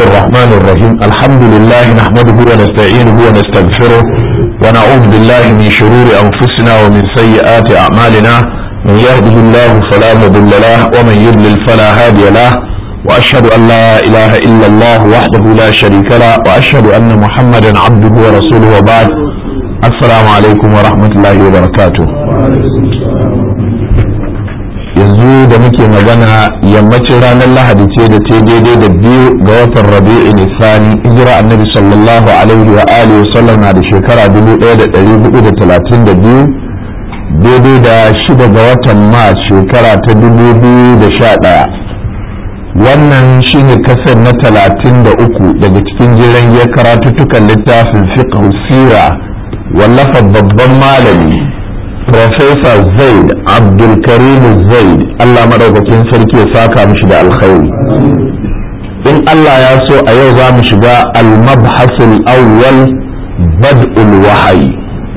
الرحمن الرحيم الحمد لله نحمده ونستعينه ونستغفره ونعوذ بالله من شرور أنفسنا ومن سيئات أعمالنا من يهده الله فلا مضل له ومن يضلل فلا هادي له وأشهد أن لا إله إلا الله وحده لا شريك له وأشهد أن محمدا عبده ورسوله وبعد السلام عليكم ورحمة الله وبركاته yanzu da muke magana yammacin ranar lahadi ce da ta daidai da biyu ga watan rabi'i nisani hijira annabi sallallahu alaihi wa alihi wa sallam na da shekara 1432 daidai da shida ga watan mars shekara ta 2011 wannan shine kasar na 33 daga cikin jiran ya karatuttukan littafin fiqh sira wallafa babban malami Profesa Zaid Abdulkarim Zaid Allah madaukakin sarki ya saka mishi da alkhairi in Allah ya so a yau za mu shiga al-mabhasul awwal bad'ul wahayi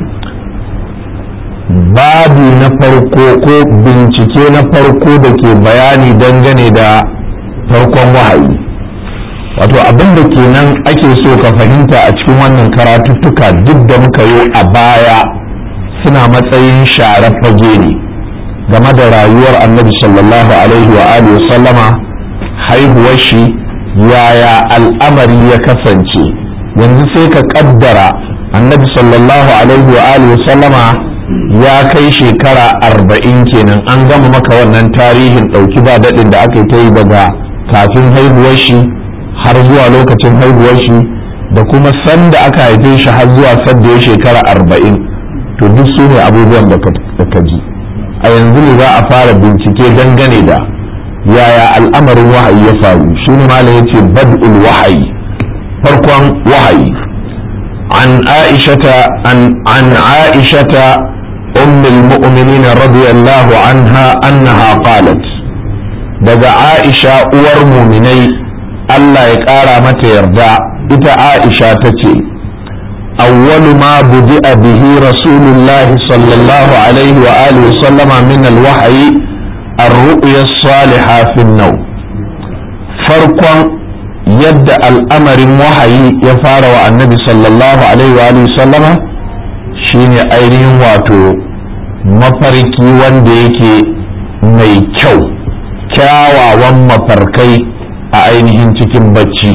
babi na farko ko bincike na farko da ke bayani dangane da farkon wahayi wato abin da kenan ake so ka fahimta a cikin wannan karatuttuka duk da muka yi a baya suna matsayin sharar fage ne game da rayuwar annabi sallallahu alaihi wa alihi sallama haihuwar shi yaya al'amari ya kasance yanzu sai ka kaddara annabi sallallahu alaihi wa alihi sallama ya kai shekara arba'in kenan an gama maka wannan tarihin ɗauki ba daɗin da aka ta yi daga kafin haihuwar shi har zuwa lokacin haihuwar shi da kuma sanda aka haife shi har zuwa sanda ya shekara arba'in to duk su ne abubuwan da ka ji a yanzu ne za a fara bincike dangane da yaya al'amarin wahayi ya faru shi ne malam ya ce bad'ul wahayi farkon wahayi an aishata an an aishata ummul mu'minin radiyallahu anha annaha qalat daga aisha uwar muminai Allah ya ƙara mata yarda ita aisha ta ce أول ما بدأ به رسول الله صلى الله عليه وآله وسلم من الوحي الرؤيا الصالحة في النوم فرقا يد الأمر وحي يفار النبي صلى الله عليه وآله وسلم شين أيرين واتو mafarki wanda yake mai kyau kyawawan mafarkai a ainihin cikin bacci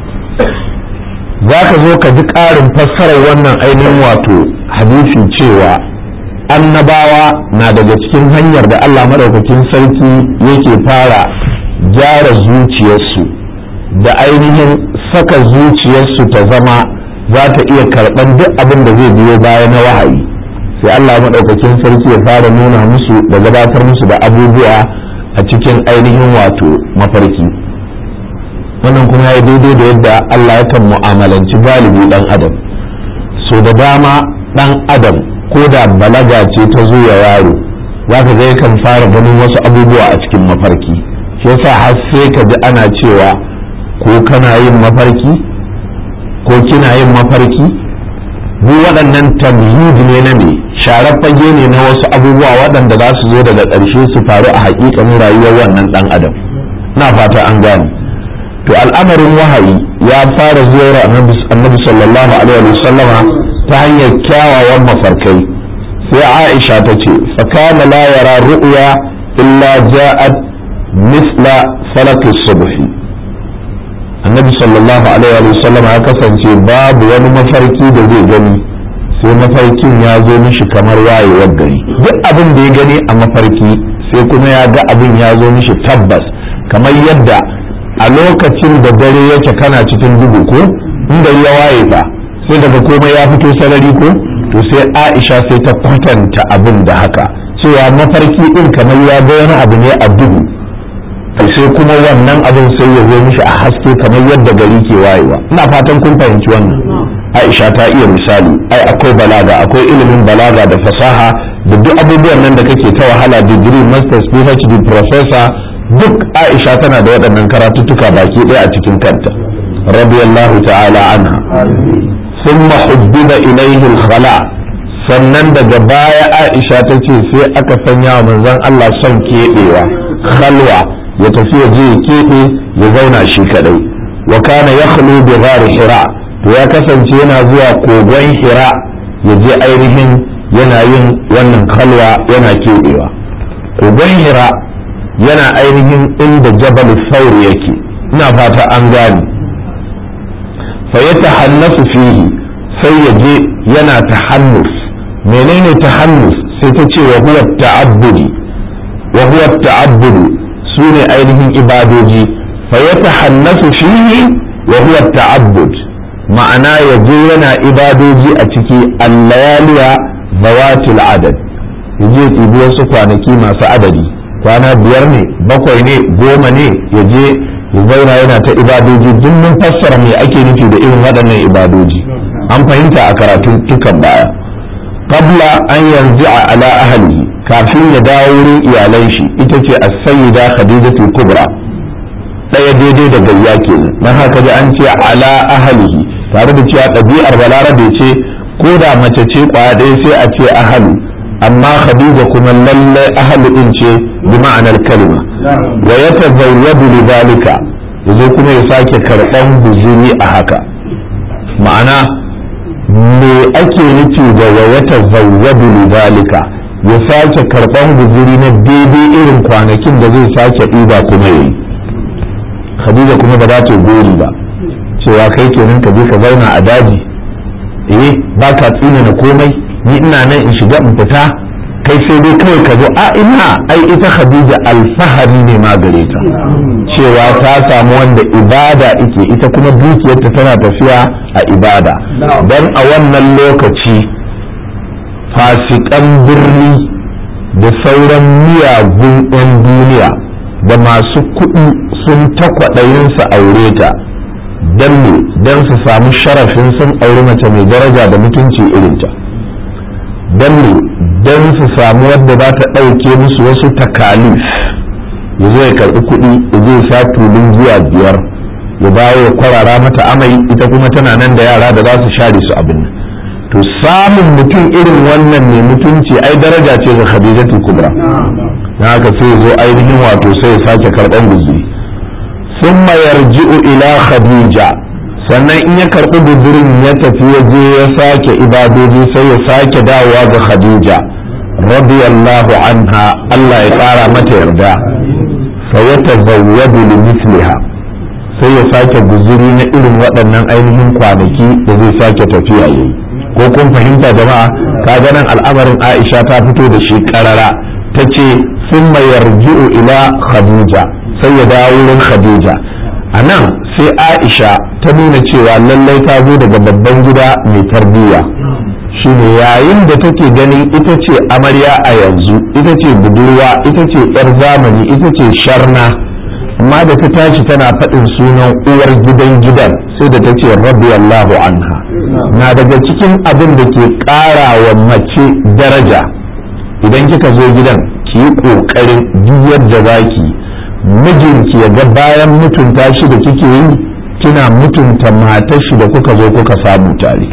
za ka zo ka ji ƙarin fassarar wannan ainihin wato hadisi cewa annabawa na daga cikin hanyar da Allah madaukakin sarki yake fara gyara zuciyarsu da ainihin saka zuciyarsu ta zama za ta iya karɓar duk abin da zai biyo baya na wahayi sai Allah madaukakin sarki ya fara nuna musu da gabatar musu da abubuwa a cikin ainihin wato mafarki wannan kuma ya daidai da yadda Allah yakan mu'amalanci galibi dan adam so da dama dan adam ko da balaga ce ta zo ya yaro za ka ga yakan fara ganin wasu abubuwa a cikin mafarki shi yasa har sai ka ji ana cewa ko kana yin mafarki ko kina yin mafarki duk waɗannan tamhid ne na me sharar fage ne na wasu abubuwa waɗanda za su zo daga ƙarshe su faru a haƙiƙanin rayuwar wannan ɗan adam na fata an gane to al'amarin wahayi ya fara zuwa annabi sallallahu alaihi wa sallama ta hanyar kyawawan mafarkai sai aisha ta ce fakana la yara ru'ya illa ja'at misla falaki subhi annabi sallallahu alaihi wa sallama ya kasance babu wani mafarki da zai gani sai mafarkin ya zo mishi kamar wayewar gari duk abin da ya gani a mafarki sai kuma ya ga abin ya zo mishi tabbas kamar yadda a lokacin da dare yake kana cikin duhu ko inda ya waye fa sai daga komai ya fito sarari ko to sai aisha sai ta kwatanta abin da haka cewa mafarki din kamar ya ga wani abu ne a duhu to sai kuma wannan abin sai ya zo mishi a haske kamar yadda gari ke wayewa ina fatan kun fahimci wannan aisha ta iya misali ai akwai balaga akwai ilimin balaga da fasaha da duk abubuwan nan da kake ta wahala degree masters phd professor duk aisha tana da waɗannan karatuttuka baki ɗaya a cikin kanta radiyallahu ta'ala anha thumma hubbida ilayhi al-khala sannan daga baya aisha ta ce sai aka sanya wa manzon Allah son keɓewa khalwa ya tafi ya je ya keɓe ya zauna shi kadai wa kana yakhlu bi ghari hira to ya kasance yana zuwa kogon hira ya je ainihin yana yin wannan kalwa yana keɓewa kogon hira yana ainihin inda jabal saur yake ina fata an gane fa ya tahannasu fihi sai ya je yana tahannus menene tahannus sai ta ce wa huwa ta'abbudi wa huwa ta'abbudu sune ainihin ibadoji fa ya tahannasu fihi wa huwa ta'abbud ma'ana ya je yana ibadoji a ciki allayaliya zawatil adad ya je ɗibi wasu kwanaki masu adadi kwana biyar ne bakwai ne goma ne ya je ya zauna yana ta ibadoji duk mun fassara me ake nufi da irin waɗannan ibadoji an fahimta a karatun tukan baya qabla an yanzu a ala ahli kafin ya dawo wurin iyalan shi ita ce as-sayyida khadijatul kubra ɗaya daidai da gayya kenan dan haka ji an ce ala ahlihi tare da cewa ɗabi'ar balarabe ce ko da mace ce kwaya ɗaya sai a ce ahalu amma khadija kuma lallai ahalu din ce bi ma'anar kalma wa ya tazawwadu li zalika yazo kuma ya sake karɓan guzuri a haka ma'ana me ake nufi da wa ya tazawwadu li zalika ya sake karɓan guzuri na daidai irin kwanakin da zai sake ɗiba kuma yayi khadija kuma ba za ta gori ba cewa kai kenan ka je ka zauna a daji eh ba ka tsina na komai ni ina nan in shiga in fita kai sai dai kawai ka zo a ina ai ita khadija alfahari ne ma gare ta cewa ta samu wanda ibada ike ita kuma dukiyarta tana tafiya a ibada don a wannan lokaci fasikan birni da sauran miyagun 'yan duniya da masu kuɗi sun takwaɗayin su aure ta don ne don su samu sharafin sun auri mace mai daraja da mutunci irinta don ne don su samu wadda za ta ɗauke musu wasu takalif ya zo ya karɓi kuɗi ya zo sa tulun zuwa biyar ya dawo ya kwarara mata amai ita kuma tana nan da yara da za su share su abin nan to samun mutum irin wannan ne mutunci ai daraja ce ga khadijatu kubra na haka sai ya zo ainihin wato sai ya sake karɓan guzuri ثم يرجع ila khadija sannan in ya karɓi gudurin ya tafi ya je ya sake ibadoji sai ya sake dawowa ga khadija radiyallahu anha Allah ya ƙara mata yarda fa ya tazawwadu li misliha sai ya sake guzuri na irin waɗannan ainihin kwanaki da zai sake tafiya yayi ko kun fahimta jama'a kaga nan al'amarin Aisha ta fito da shi karara tace summa yarji'u ila khadija sai ya dawo wurin khadija a nan sai aisha ta nuna cewa lallai ta zo daga babban gida mai tarbiyya shine yayin da take ganin ita ce amarya a yanzu ita ce budurwa ita ce yar zamani ita ce sharna amma da ta tashi tana faɗin sunan uwar gidan gidan sai da ta ce radiyallahu anha na daga cikin abin da ke ƙara wa mace daraja idan kika zo gidan ki yi ƙoƙarin duk yadda zaki mijinki ya ga bayan mutunta shi da kike yi kina mutunta matar shi da kuka zo kuka samu tare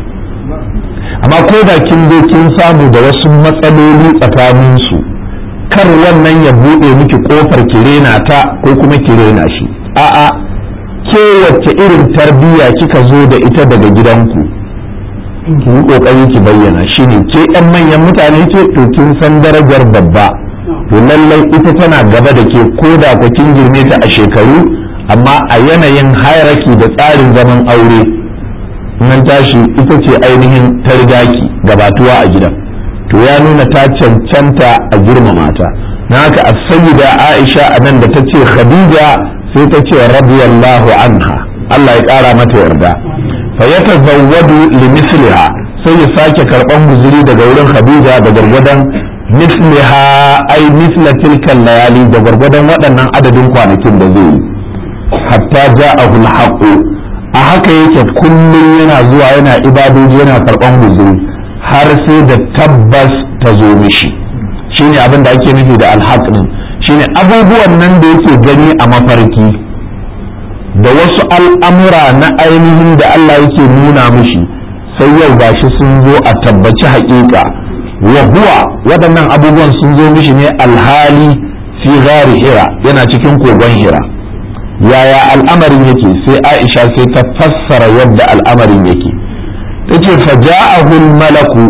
amma ko da kin zo kin samu da wasu matsaloli tsakanin su kar wannan ya buɗe miki kofar kirena ta ko kuma kirena shi a'a ke wacce irin tarbiyya kika zo da ita daga gidanku ki yi kokari ki bayyana shine ke yan manyan mutane ce to kin san darajar babba to lallai ita tana gaba da ke ko da ku kin girme ta a shekaru amma a yanayin hierarchy da tsarin zaman aure nan tashi ita ce ainihin ta rigaki gabatuwa a gidan to ya nuna ta cancanta a girmama ta na haka a sayyida aisha a nan da ta ce khadija sai ta ce radiyallahu anha Allah ya kara mata yarda fa yatazawwadu li misliha sai ya sake karban guzuri daga wurin khadija da gargadan misliha ai misla tilkan layali da gwargwadon waɗannan adadin kwanakin da zai yi hatta ja'ahu al a haka yake kullum yana zuwa yana ibadoji yana karɓan huzuri har sai da tabbas ta zo mishi shine abin da ake nufi da alhaq din shine abubuwan nan da yake gani a mafarki da wasu al'amura na ainihin da Allah yake nuna mishi sai yau gashi sun zo a tabbaci haƙiƙa wa huwa waɗannan abubuwan sun zo mishi ne alhali fi gari hira yana cikin kogon hira yaya al'amarin yake sai aisha sai ta fassara yadda al'amarin yake ta ce faja'ahul malaku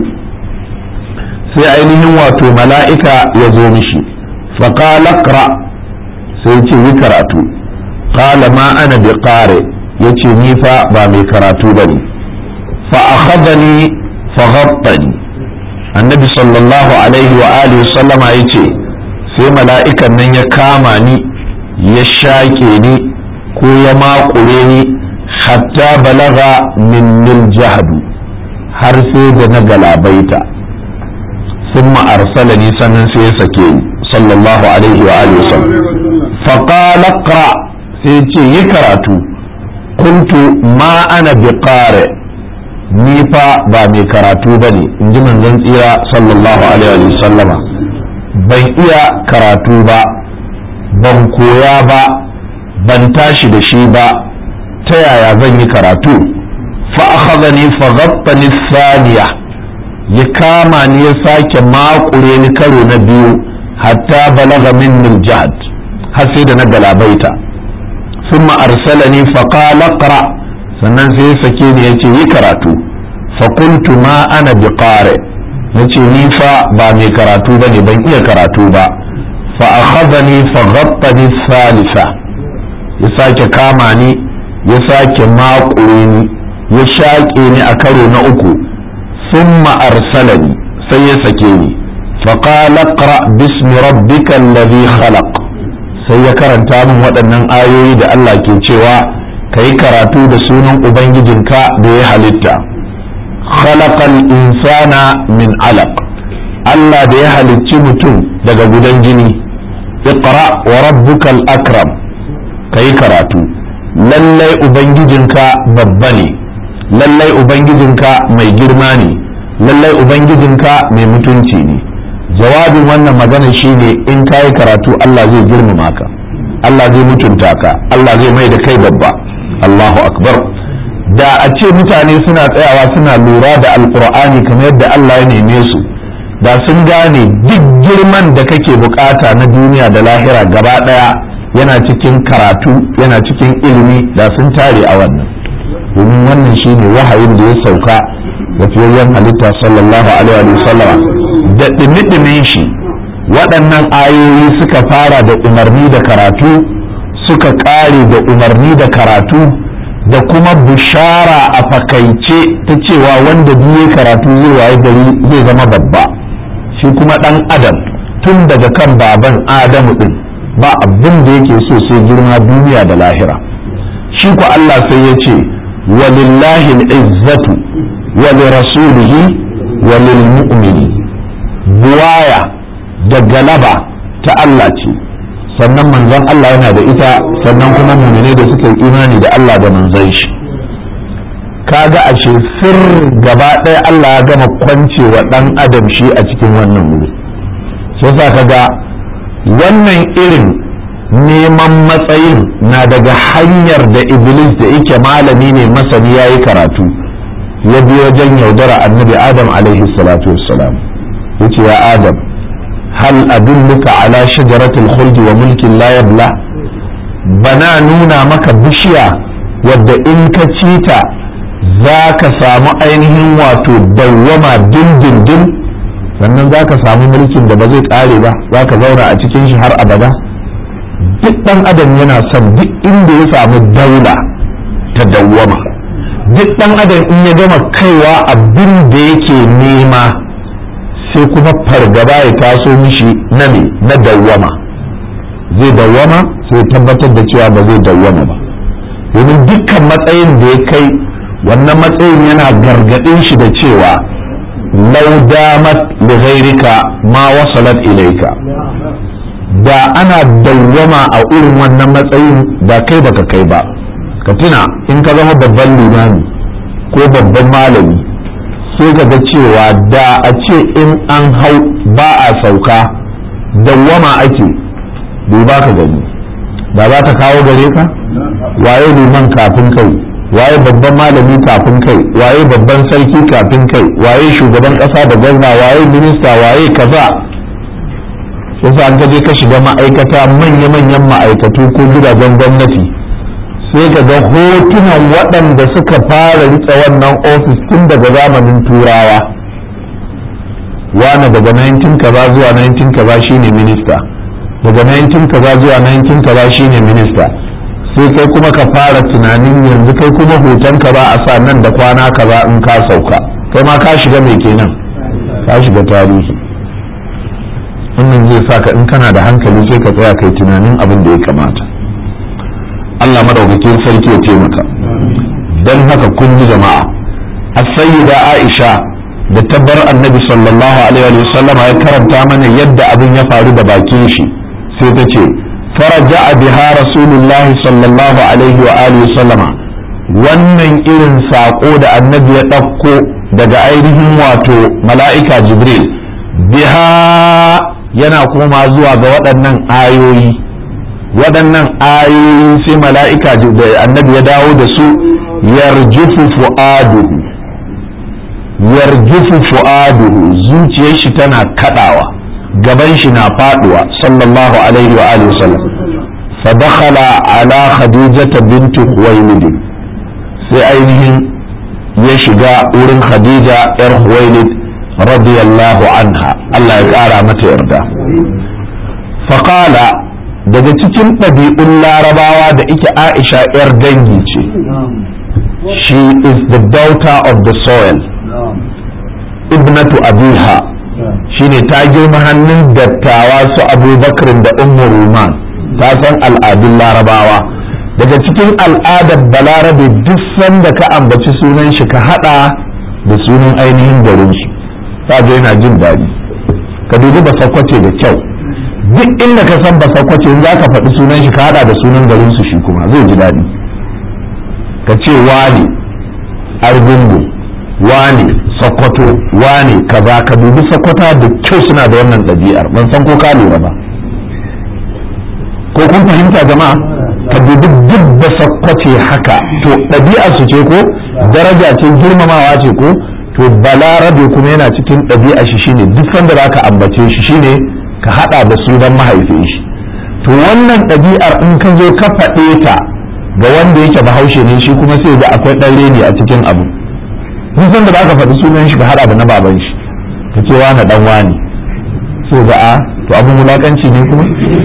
sai ainihin wato mala'ika ya zo mishi faƙala ƙra sai ce yi karatu ƙala ma ana bi ƙare ya ce ni fa ba mai karatu ba ne fa'akhadani faghabbani annabi sallallahu alaihi wa alihi sallama ya ce sai mala'ikan nan ya kama ni ya shaƙe ni ko ya maƙure ni hatta balaga min jahadu har sai da na galabaita ثم أرسلني سنن سيسكي صلى الله عليه وآله وسلم فقال اقرأ سيتي يكراتو قلت ما أنا بقارئ نيفا بامي كراتو بني إنجي من زنسيرا صلى الله عليه وسلم ban iya karatu ba ban koya ba ban tashi da shi ba ta yaya zan yi karatu fa akhadhani fa ghattani thaniya ya kama ni ya sake makure ni karo na biyu hatta balaga min jihad har sai da na galabaita thumma arsalani fa qala qra sannan sai ya sake ni yace yi karatu fa qultu ma ana biqari nace ni fa ba mai karatu bane ban iya karatu ba fa akhadhani fa ghattani thalitha ya sake kama ni ya sake makure ni ya shaƙe ni a karo na uku ثم أرسلني سيسكيني فقال اقرأ باسم ربك الذي خلق sai ya karanta min waɗannan ayoyi da Allah ke cewa ka yi karatu da sunan Ubangijinka da ya halitta khalaqal insana min alaq Allah da ya halicci mutum daga gudan jini iqra wa rabbukal akram ka yi karatu lallai Ubangijinka babba ne lallai Ubangijinka mai girma ne lallai ubangijinka mai mutunci ne jawabin wannan magana shine in ka yi karatu Allah zai girmama ka Allah zai mutunta ka Allah zai mai da kai babba Allahu akbar da a ce mutane suna tsayawa suna lura da alkur'ani kamar yadda Allah ya neme su da sun gane duk girman da kake bukata na duniya da lahira gaba daya yana cikin karatu yana cikin ilimi da sun tare a wannan domin wannan shine wahayin da ya sauka da fiyayyen halitta sallallahu alaihi wa sallama da ɗimi shi waɗannan ayoyi suka fara da umarni da karatu suka ƙare da umarni da karatu da kuma bishara a fakaice ta cewa wanda biye karatu zai waye gari zai zama babba shi kuma ɗan adam tun daga kan baban adamu ɗin ba abin da yake so sai girma duniya da lahira shi ku Allah sai ya ce walillahi izzatu ولرسوله وللمؤمن buwaya da galaba ta Allah ce sannan manzon Allah yana da ita sannan kuma mumine da suka yi imani da Allah da manzon shi kaga ashe sir gaba ɗaya Allah ya gama kwancewa ɗan adam shi a cikin wannan wuri sai sa kaga wannan irin neman matsayin na daga hanyar da iblis da yake malami ne masani ya yi karatu ya bi wajen yaudara annabi adam alaihi salatu wassalam ya ce ya adam hal adulluka ala shajaratul khuldi wa mulkin la yabla bana nuna maka bishiya wadda in ka ci ta za ka samu ainihin wato dawwama dindindin sannan za ka samu mulkin da ba zai ƙare ba za ka zauna a cikin shi har abada duk ɗan adam yana son duk inda ya samu daula ta dawwama duk ɗan adam in ya gama kaiwa abin da yake nema sai kuma fargaba ya taso mishi na me na dawwama zai dawwama sai tabbatar da cewa ba zai dawwama ba domin dukkan matsayin da ya kai wannan matsayin yana gargaɗin shi da cewa lau damat li ghairika ma wasalat ilaika da ana dawwama a irin wannan matsayin da kai baka kai ba ka tuna in ka zama babban limami ko babban malami sai ka ga cewa da a ce in an hau ba a sauka dawwama ake duba ka gani da za ta kawo gare ka waye liman kafin kai waye babban malami kafin kai waye babban sarki kafin kai waye shugaban kasa da gwamna waye minista waye kaza yasa an je ka shiga ma'aikata manya-manyan ma'aikatu ko gidajen gwamnati sai ka ga hotunan waɗanda suka fara riƙe wannan ofis tun daga zamanin turawa wane daga 19 kaza zuwa 19 kaza shine minista daga 19 kaza zuwa 19 kaza shine minista sai kai kuma ka fara tunanin yanzu kai kuma hoton ka ba a sa nan da kwana kaza in ka sauka kai ma ka shiga mai kenan ka shiga tarihi wannan zai sa ka in kana da hankali sai ka tsaya kai tunanin abin da ya kamata Allah madaukakin sarki ya taimaka don haka kun ji jama'a as-sayyida Aisha da tabbar annabi sallallahu alaihi wa sallam ya karanta mana yadda abin ya faru da bakin shi sai ta ce faraja biha rasulullah sallallahu alaihi wa alihi sallama wannan irin sako da annabi ya ɗauko daga ainihin wato mala'ika jibril biha yana koma zuwa ga waɗannan ayoyi waɗannan ayoyi sai mala'ika da annabi ya dawo da su yarjufu fu'aduhu yarjufu fu'aduhu zuciyar shi tana kadawa gaban shi na faduwa sallallahu alaihi wa alihi wasallam fa dakhala ala khadijata bint khuwailid sai ainihin ya shiga wurin khadija yar khuwailid radiyallahu anha Allah ya kara mata yarda fa qala daga cikin ɗabi'un larabawa da ike aisha yar dangi ce she is the daughter of the soil ibnatu abiha shine ta girma hannun dattawa su abubakar da ummu ruman ta san al'adun larabawa daga cikin al'adar balarabe duk sanda ka ambaci sunan shi ka hada da sunan ainihin garin shi ta je yana jin daɗi ka dubi ba sakwace da kyau duk inda ka san ba sakwace in za ka faɗi sunan shi ka hada da sunan garin su shi kuma zai ji daɗi ka ce wani argungu wane sokoto wane kaza ka dubi sokoto da kyau suna da wannan ɗabi'ar ban san ko ka lura ba ko kun fahimta jama'a ka dubi duk da sokoce haka to ɗabi'ar su ce ko daraja ce girmamawa ce ko to balarabe kuma yana cikin ɗabi'a shi shine duk sanda za ka ambace shi shine ka haɗa da sunan mahaifin shi to wannan ɗabi'ar in ka zo ka faɗe ta ga wanda yake bahaushe ne shi kuma sai ga akwai ɗan reni a cikin abu duk san da baka faɗi sunan shi ka hada da na baban shi ka ce wani dan wani so ga a to abin wulakanci ne kuma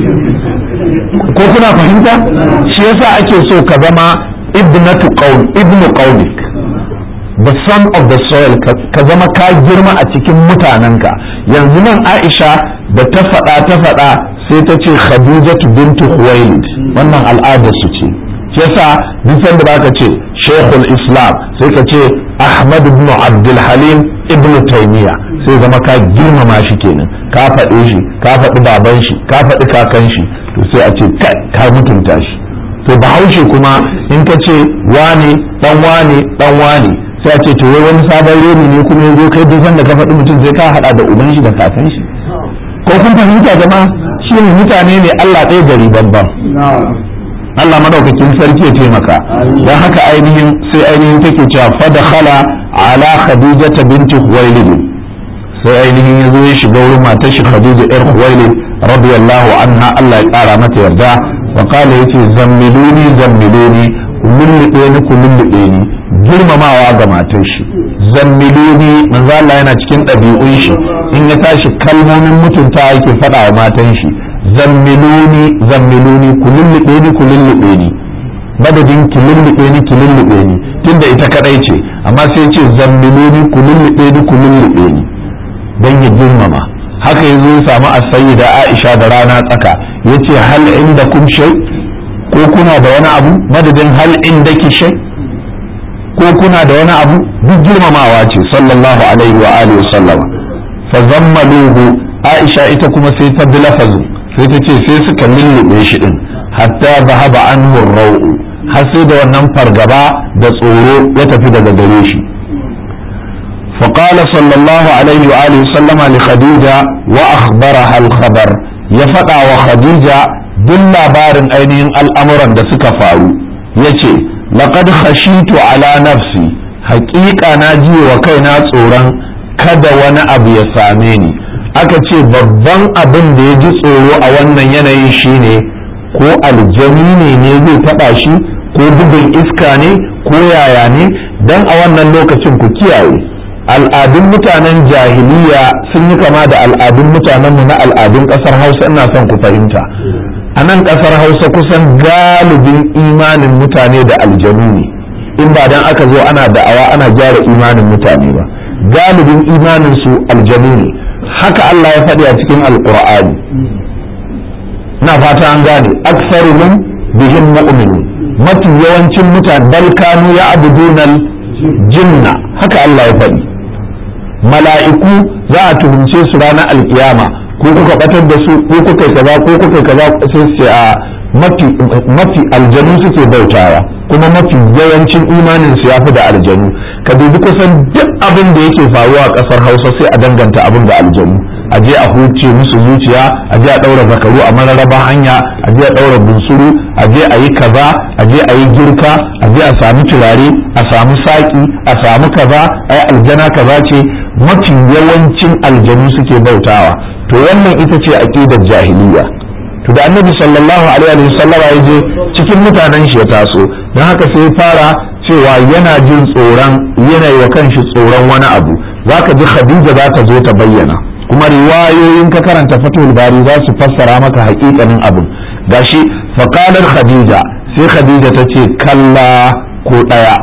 ko kuna fahimta shi yasa ake so ka zama ibnatu qaul ibnu qaulik the son of the soil ka zama ka girma a cikin mutanenka yanzu nan Aisha da ta faɗa ta faɗa sai ta ce Khadijatu bintu Khuwailid wannan al'adar su ce yasa duk sanda baka ce Sheikhul Islam sai ka ce Ahmad ibn Abdul Halim ibn Taymiya sai zama ka girmama shi kenan ka faɗe shi ka faɗi baban shi ka faɗi kakan shi to sai a ce ka mutunta shi to bahaushe kuma in ka ce wane dan wane dan wane sai a ce to wai wani sabon reni ne kuma yazo kai duk sanda ka faɗi mutum sai ka haɗa da uban shi da kakan shi ko kun fahimta jama'a shi ne mutane ne Allah ɗaya gari babban Allah madaukakin sarki ya taimaka don haka ainihin sai ainihin take cewa fadakhala ala khadijata binti khuwailid sai ainihin yazo ya shiga wurin matar shi khadija yar khuwailid radiyallahu anha Allah ya kara mata yarda wa qala yace zammiluni zammiluni lullube ni ku lullube ni girmamawa ga matar shi zammiluni manzo Allah yana cikin ɗabi'un shi in ya tashi kalmomin mutunta yake faɗa wa matan shi zammiluni zammiluni ku lullube ni ku lullube ni madadin ki lullube ni ki lullube ni tunda ita kadai ce amma sai ce zammiluni ku lullube ni ku lullube ni dan ya girmama haka yazo ya samu as-sayyida Aisha da rana tsaka yace hal indakum shay ko kuna da wani abu madadin hal indaki shay ko kuna da wani abu duk girmamawa ce sallallahu alaihi wa alihi wasallama fa zammaluhu Aisha ita kuma sai ta bi lafazin sai ta ce sai suka lullube shi din hatta zahaba anhu rau'u har sai da wannan fargaba da tsoro ya tafi daga gare shi فقال صلى الله عليه وآله وسلم لخديجة وأخبرها الخبر يفتع وخديجة دل بارن أينين الأمر da suka faru yace laqad khashitu ala nafsi haƙiƙa na ji wa kaina tsoron kada wani abu ya same ni aka ce babban abin da ya ji tsoro a wannan yanayin shine ko aljani ne ne zai taɓa shi ko bugun iska ne ko yaya ne dan a wannan lokacin ku kiyaye al'adun mutanen jahiliya sun yi kama da al'adun mutanenmu na al'adun ƙasar hausa ina son ku fahimta a nan ƙasar hausa kusan galibin imanin mutane da aljanu ne in ba dan aka zo ana da'awa ana gyara imanin mutane ba galibin imanin su aljanu ne haka Allah ya faɗi a cikin alƙur'ani na fata an gane aksaruhum bihim mu'minun mafi yawancin mutane bal kanu ya abudunal jinna haka Allah ya faɗi mala'iku za a tuhumce su ranar alkiyama ko kuka batar da su ko kuka kaza ko kuka kaza sai su a mafi mafi aljanu suke bautawa kuma mafi yawancin imanin su yafi da aljanu ka dubi kusan duk abin da yake faruwa a kasar Hausa sai a danganta abin da aljanu a je a huce musu zuciya a je a daura zakaru a mararraba hanya a je a daura bunsuru a je a yi kaza a je a yi girka a je a samu turare a samu saki a samu kaza ai aljana kaza ce mafi yawancin aljanu suke bautawa to wannan ita ce aqidar jahiliya to da annabi sallallahu alaihi wa sallam ya je cikin mutanen shi ya taso don haka sai ya fara cewa yana jin tsoron yana wa kanshi tsoron wani abu zaka ji khadija za ta zo ta bayyana kuma riwayoyin ka karanta fatul bari za su fassara maka haƙiƙanin abin gashi faqalar khadija sai khadija ta ce kalla ko ɗaya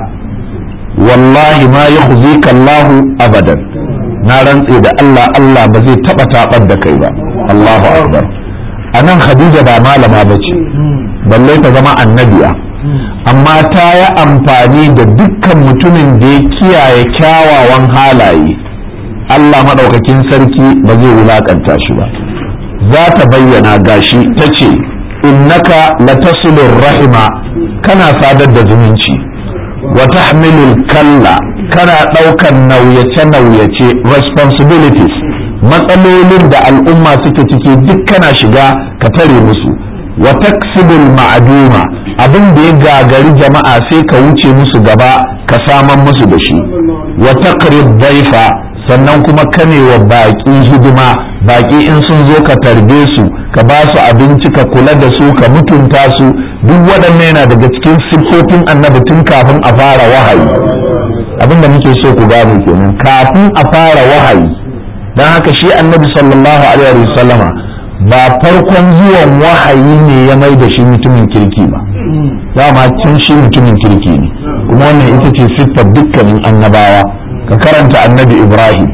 wallahi ma yakhzika Allah abadan na rantse da Allah Allah ba zai taba tabar da kai ba Allahu akbar anan khadija ba malama bace balle ta zama annabiya amma ta yi amfani da dukkan mutumin da ya kiyaye kyawawan halaye Allah maɗaukakin sarki ba zai wulakanta shi ba za ta bayyana gashi ta ce innaka latasilur rahima kana sadar da zumunci wa tahmilul kalla kana ɗaukan nauyace-nauyace responsibilities matsalolin da al'umma suke ciki duk kana shiga ka tare musu wa taksibul ma'aduma abin da ya gagari jama'a sai ka wuce musu gaba ka saman musu da shi wa taqrib daifa sannan kuma kane wa baƙi hidima baƙi in sun zo ka tarbe su ka ba su abinci ka kula da su ka mutunta su duk waɗannan yana daga cikin siffofin annabi tun kafin a fara wahayi abin da muke so ku gane kenan kafin a fara wahayi don haka shi annabi sallallahu alaihi wasallama ba farkon zuwan wahayi ne ya mai da shi mutumin kirki ba dama can shi mutumin kirki ne kuma wannan ita ce siffar dukkanin annabawa ka karanta annabi ibrahim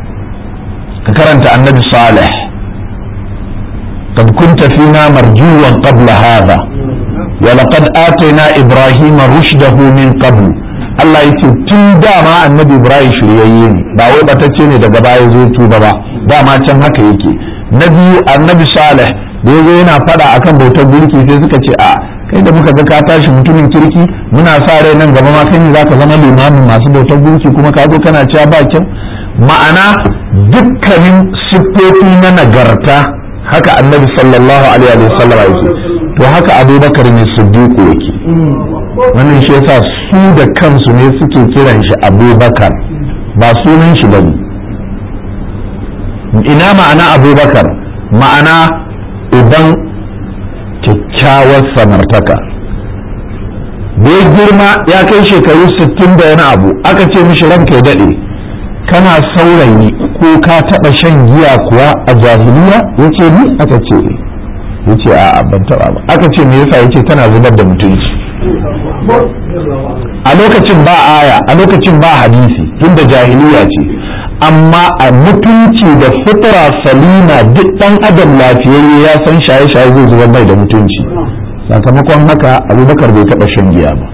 ka karanta annabi salih قد كنت فينا مرجوا قبل هذا ولقد آتينا إبراهيم رشده من قبل Allah ya ce tun dama annabi Ibrahim shiryayye ne ba wai batacce ne daga baya zo tuba ba dama can haka yake na biyu annabi Salih da yazo yana fada akan bautar gurki sai suka ce a kai da muka ga ka tashi mutumin kirki muna sa rai nan gaba ma kai ne zaka zama limamin masu bautar gurki kuma ka zo kana cewa ba kyau ma'ana dukkanin siffofi na nagarta haka annabi sallallahu alaihi wa sallam yake to haka abubakar ne siddiq yake wannan shi yasa su da kansu ne suke kiran shi abubakar ba sunan shi bane ina ma'ana abubakar ma'ana idan kyakkyawar samartaka da ya girma ya kai shekaru 60 da wani abu aka ce mishi ranka ya daɗe kana saurayi ko ka taɓa shan giya kuwa a jahiliya ya ce ni aka ce ya ce a ban taɓa ba aka ce me yasa ya ce tana zubar da mutunci a lokacin ba aya a lokacin ba hadisi tunda jahiliya ce amma a mutunci da fitra salima duk ɗan adam lafiyayye ya san shaye-shaye zai zubar mai da mutunci sakamakon haka abubakar bai taɓa shan giya ba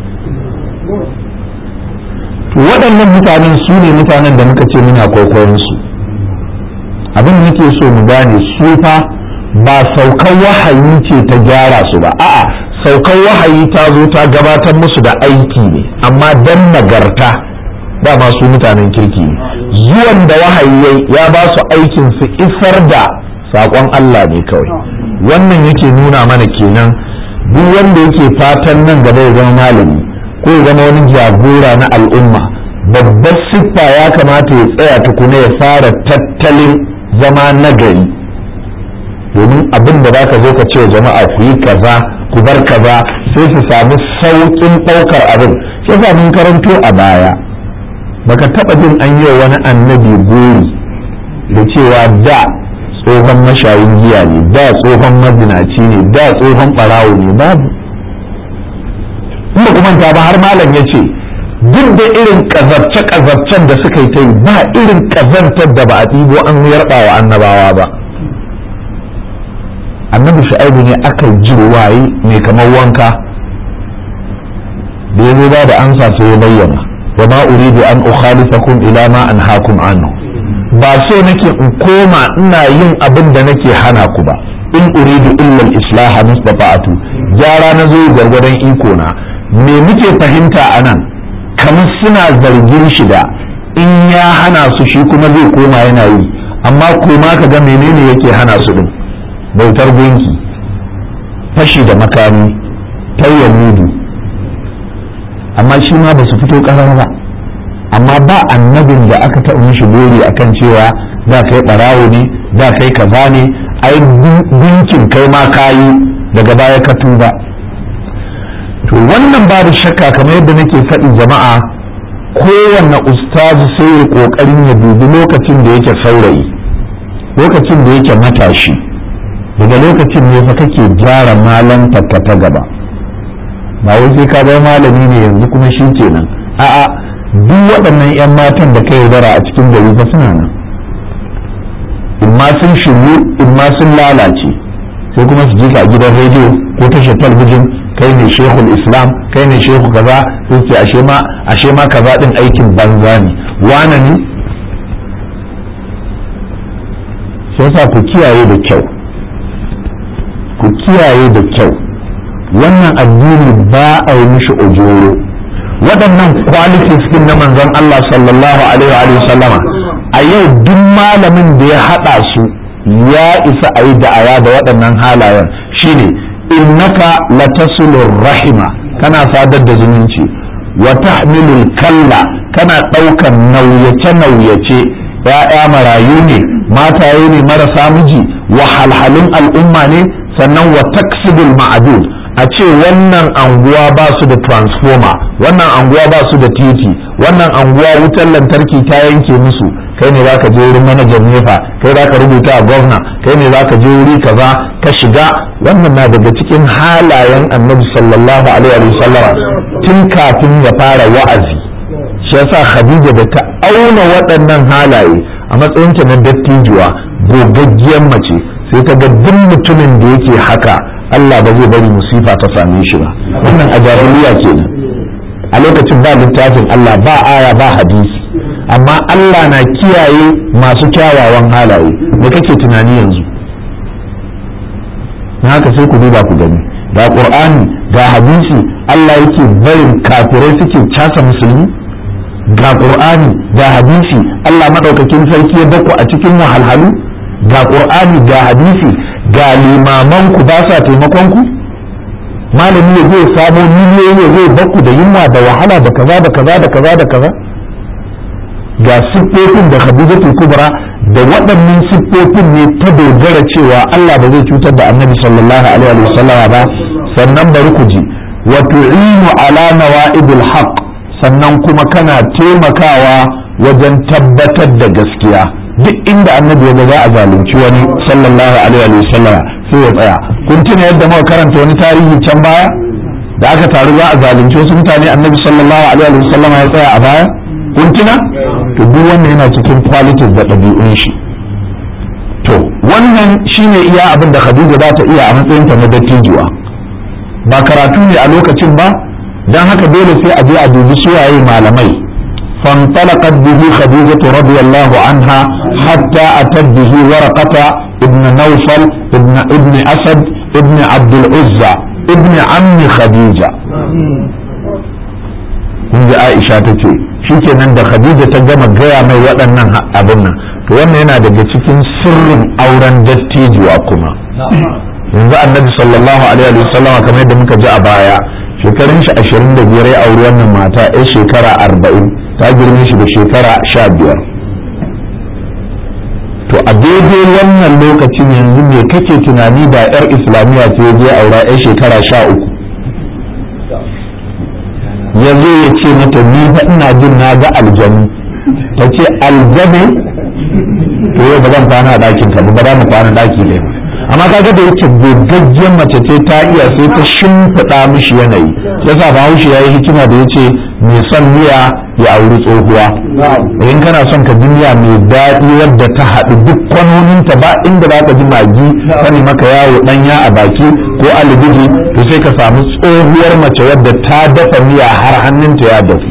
waɗannan mutanen su ne mutanen da muka ce muna kwaikwayon su abin da nake so mu gane su fa ba saukan wahayi ce ta gyara su ba a'a saukan wahayi ta zo ta gabatar musu da aiki ne amma dan nagarta dama su mutanen kirki ne zuwan da wahayi ya ba su aikin su isar da saƙon Allah ne kawai wannan yake nuna mana kenan duk wanda yake fatan nan gaba ya zama malami ko ya zama wani jagora na al'umma babbar siffa ya kamata ya tsaya tukuna ya fara tattalin zama nagari domin abin da zaka zo ka ce wa jama'a ku yi kaza ku bar kaza sai su samu sauƙin ɗaukar abin sai sa mun karanto a baya baka taɓa jin an yi wani annabi gori da cewa da tsohon mashayin giya ne da tsohon mazinaci ne da tsohon ɓarawo ne babu kuma kuma ta ba har malam ya ce duk da irin kazarce-kazarcen da suka yi ta yi ba irin kazantar da ba a ɗibo an yarɓa wa annabawa ba annabi shu'aibu ne aka ji waye mai kamar wanka da ya zo ba da ansa sai ya bayyana wa ma uridu an ukhalifakum ila ma anhaakum anhu ba so nake in koma ina yin abin da nake hana ku ba in uridu illa al-islaha mustata'atu gyara na zo gargwadon iko na me muke fahimta anan kamar suna zargin shi da in ya hana su shi kuma zai koma yana yi amma koma ka ga menene yake hana su din bautar gunki fashi da makami tayyar mudu amma shi ma ba su fito ƙarar ba amma ba annabin da aka taɓa mishi gori akan cewa da kai ɓarawo ne da kai kaza ne ai gunkin kai ma kayi daga baya ka tuba to wannan babu shakka kamar yadda nake faɗi jama'a kowanne ustazu sai ya ƙoƙarin ya dubi lokacin da yake saurayi lokacin da yake matashi daga lokacin ne fa kake gyara malantarka ta gaba ba wai sai ka zama malami ne yanzu kuma shi kenan a'a duk waɗannan 'yan matan da kai yaudara a cikin gari ba suna nan in ma sun shiryu in ma sun lalace sai kuma su ji ka a gidan rediyo ko tashar talbijin kai ne shehul islam kai ne shehu kaza sai ce ashe ma ashe ma kaza din aikin banza ne wane ne sai sa ku kiyaye da kyau ku kiyaye da kyau wannan addini ba a yi mishi ojoro waɗannan qualities din na manzon Allah sallallahu alaihi wa sallama a yau duk malamin da ya haɗa su ya isa a yi da'awa da waɗannan halayen shine innaka latasulur rahima kana sadar da zumunci wa tahmilul kalla kana ɗaukan nauyace nauyace ya'ya marayu ne mataye ne marasa miji wahalhalun al'umma ne sannan wa taksibul ma'adud a ce wannan anguwa ba su da transformer wannan anguwa ba su da titi wannan anguwa wutar lantarki ta yanke musu kai ne zaka je wurin manajan nefa kai zaka rubuta a gwamna kai ne zaka je wuri kaza ka shiga wannan na daga cikin halayen annabi sallallahu alaihi wa sallam tun kafin ya fara wa'azi shi yasa khadija da ta auna waɗannan halaye a matsayinta na dattijuwa gogaggiyar mace sai ta ga duk mutumin da yake haka Allah ba zai bari musifa ta same shi ba wannan a jahiliya kenan a lokacin ba littafin Allah ba aya ba hadisi amma Allah na kiyaye masu kyawawan halaye me kake tunani yanzu na haka sai ku duba ku gani ga qur'ani ga hadisi Allah yake barin kafirai suke casa musulmi ga qur'ani ga hadisi Allah madaukakin sarki ya bako a cikin wahalhalu ga qur'ani ga hadisi ga limaman ku ba sa taimakon ku malami ya zai samo miliyoyi ya zai baku da yunwa da wahala da kaza da kaza da kaza da kaza ga siffofin da khadijatul kubra da waɗannan siffofin ne ta dogara cewa Allah ba zai cutar da annabi sallallahu alaihi wa sallam ba sannan bari ku ji wa tu'inu ala nawa'idil haqq sannan kuma kana taimakawa wajen tabbatar da gaskiya duk inda annabi ya za a zalunci wani sallallahu alaihi wa sallam sai ya tsaya kun tuna yadda muka karanta wani tarihi can baya da aka taru za a zalunci wasu mutane annabi sallallahu alaihi wa sallam ya tsaya a baya kun tuna to duk wannan yana cikin qualities da ɗabi'un shi to wannan shine iya abin da Khadija za ta iya a matsayinta na dattijuwa ba karatu ne a lokacin ba dan haka dole sai a je a dubi suwaye malamai فانطلقت به خديجة رضي الله عنها حتى أتت به ورقة ابن نوفل ابن ابن أسد ابن عبد العزى ابن عم خديجة kun ji Aisha ta ce shikenan da Khadija ta gama gaya mai waɗannan abin nan to wannan yana daga cikin sirrin auren dattijuwa kuma yanzu annabi sallallahu alaihi wa sallam kamar yadda muka ji a baya shekarun shi ashirin da biyar ya auri wannan mata ya shekara arba'in ta girme shi da shekara sha biyar to a daidai wannan lokacin yanzu me kake tunani da yar islamiyya ce je aura yar shekara sha uku ya zo ya ce mata ni fa ina jin na ga aljanu ta ce aljanu to yau ba zan kwana a ɗakin ka ba za mu kwana ɗaki ne amma kaga da yake gogaggen mace ce ta iya sai ta shimfiɗa mishi yanayi yasa bahaushe ya yi hikima da ya ce mai son miya ya auri tsohuwa in kana son ka ji miya mai daɗi wadda ta haɗu duk kwanoninta ba inda za ka ji magi sani maka yawo ɗanya a baki ko alibiji to sai ka samu tsohuwar mace wadda ta dafa miya har hannunta ya dafu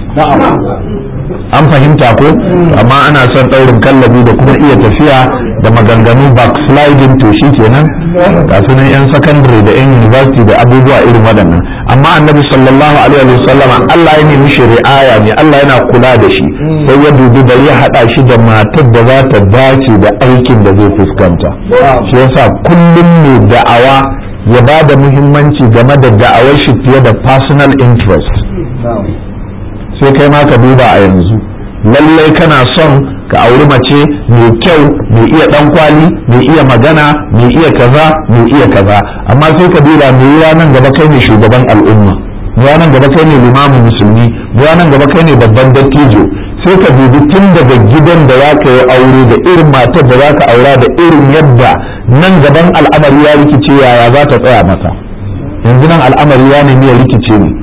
an fahimta ko amma ana son ɗaurin kallabi da kuma iya tafiya da maganganu backsliding to shi kenan ga sunan yan secondary da yan university da abubuwa irin waɗannan amma annabi sallallahu alaihi wa sallam Allah ya nemi shi ri'aya ne Allah yana kula da shi sai ya dubi da ya haɗa shi da matar da za ta dace da aikin da zai fuskanta shi yasa kullum ne da'awa ya ba da muhimmanci game da da'awar shi fiye da personal interest sai kai ma ka duba a yanzu lallai kana son ka auri mace mai kyau mai iya dan kwali mai iya magana mai iya kaza mai iya kaza amma sai ka duba mai yiwa nan gaba kai ne shugaban al'umma mai nan gaba kai ne limamin musulmi mai nan gaba kai ne babban dattijo sai ka dubi tun daga gidan da za ka yi aure da irin matar da za ka aura da irin yadda nan gaban al'amari ya rikice yaya za ta tsaya maka yanzu nan al'amari ya nemi ya rikice ne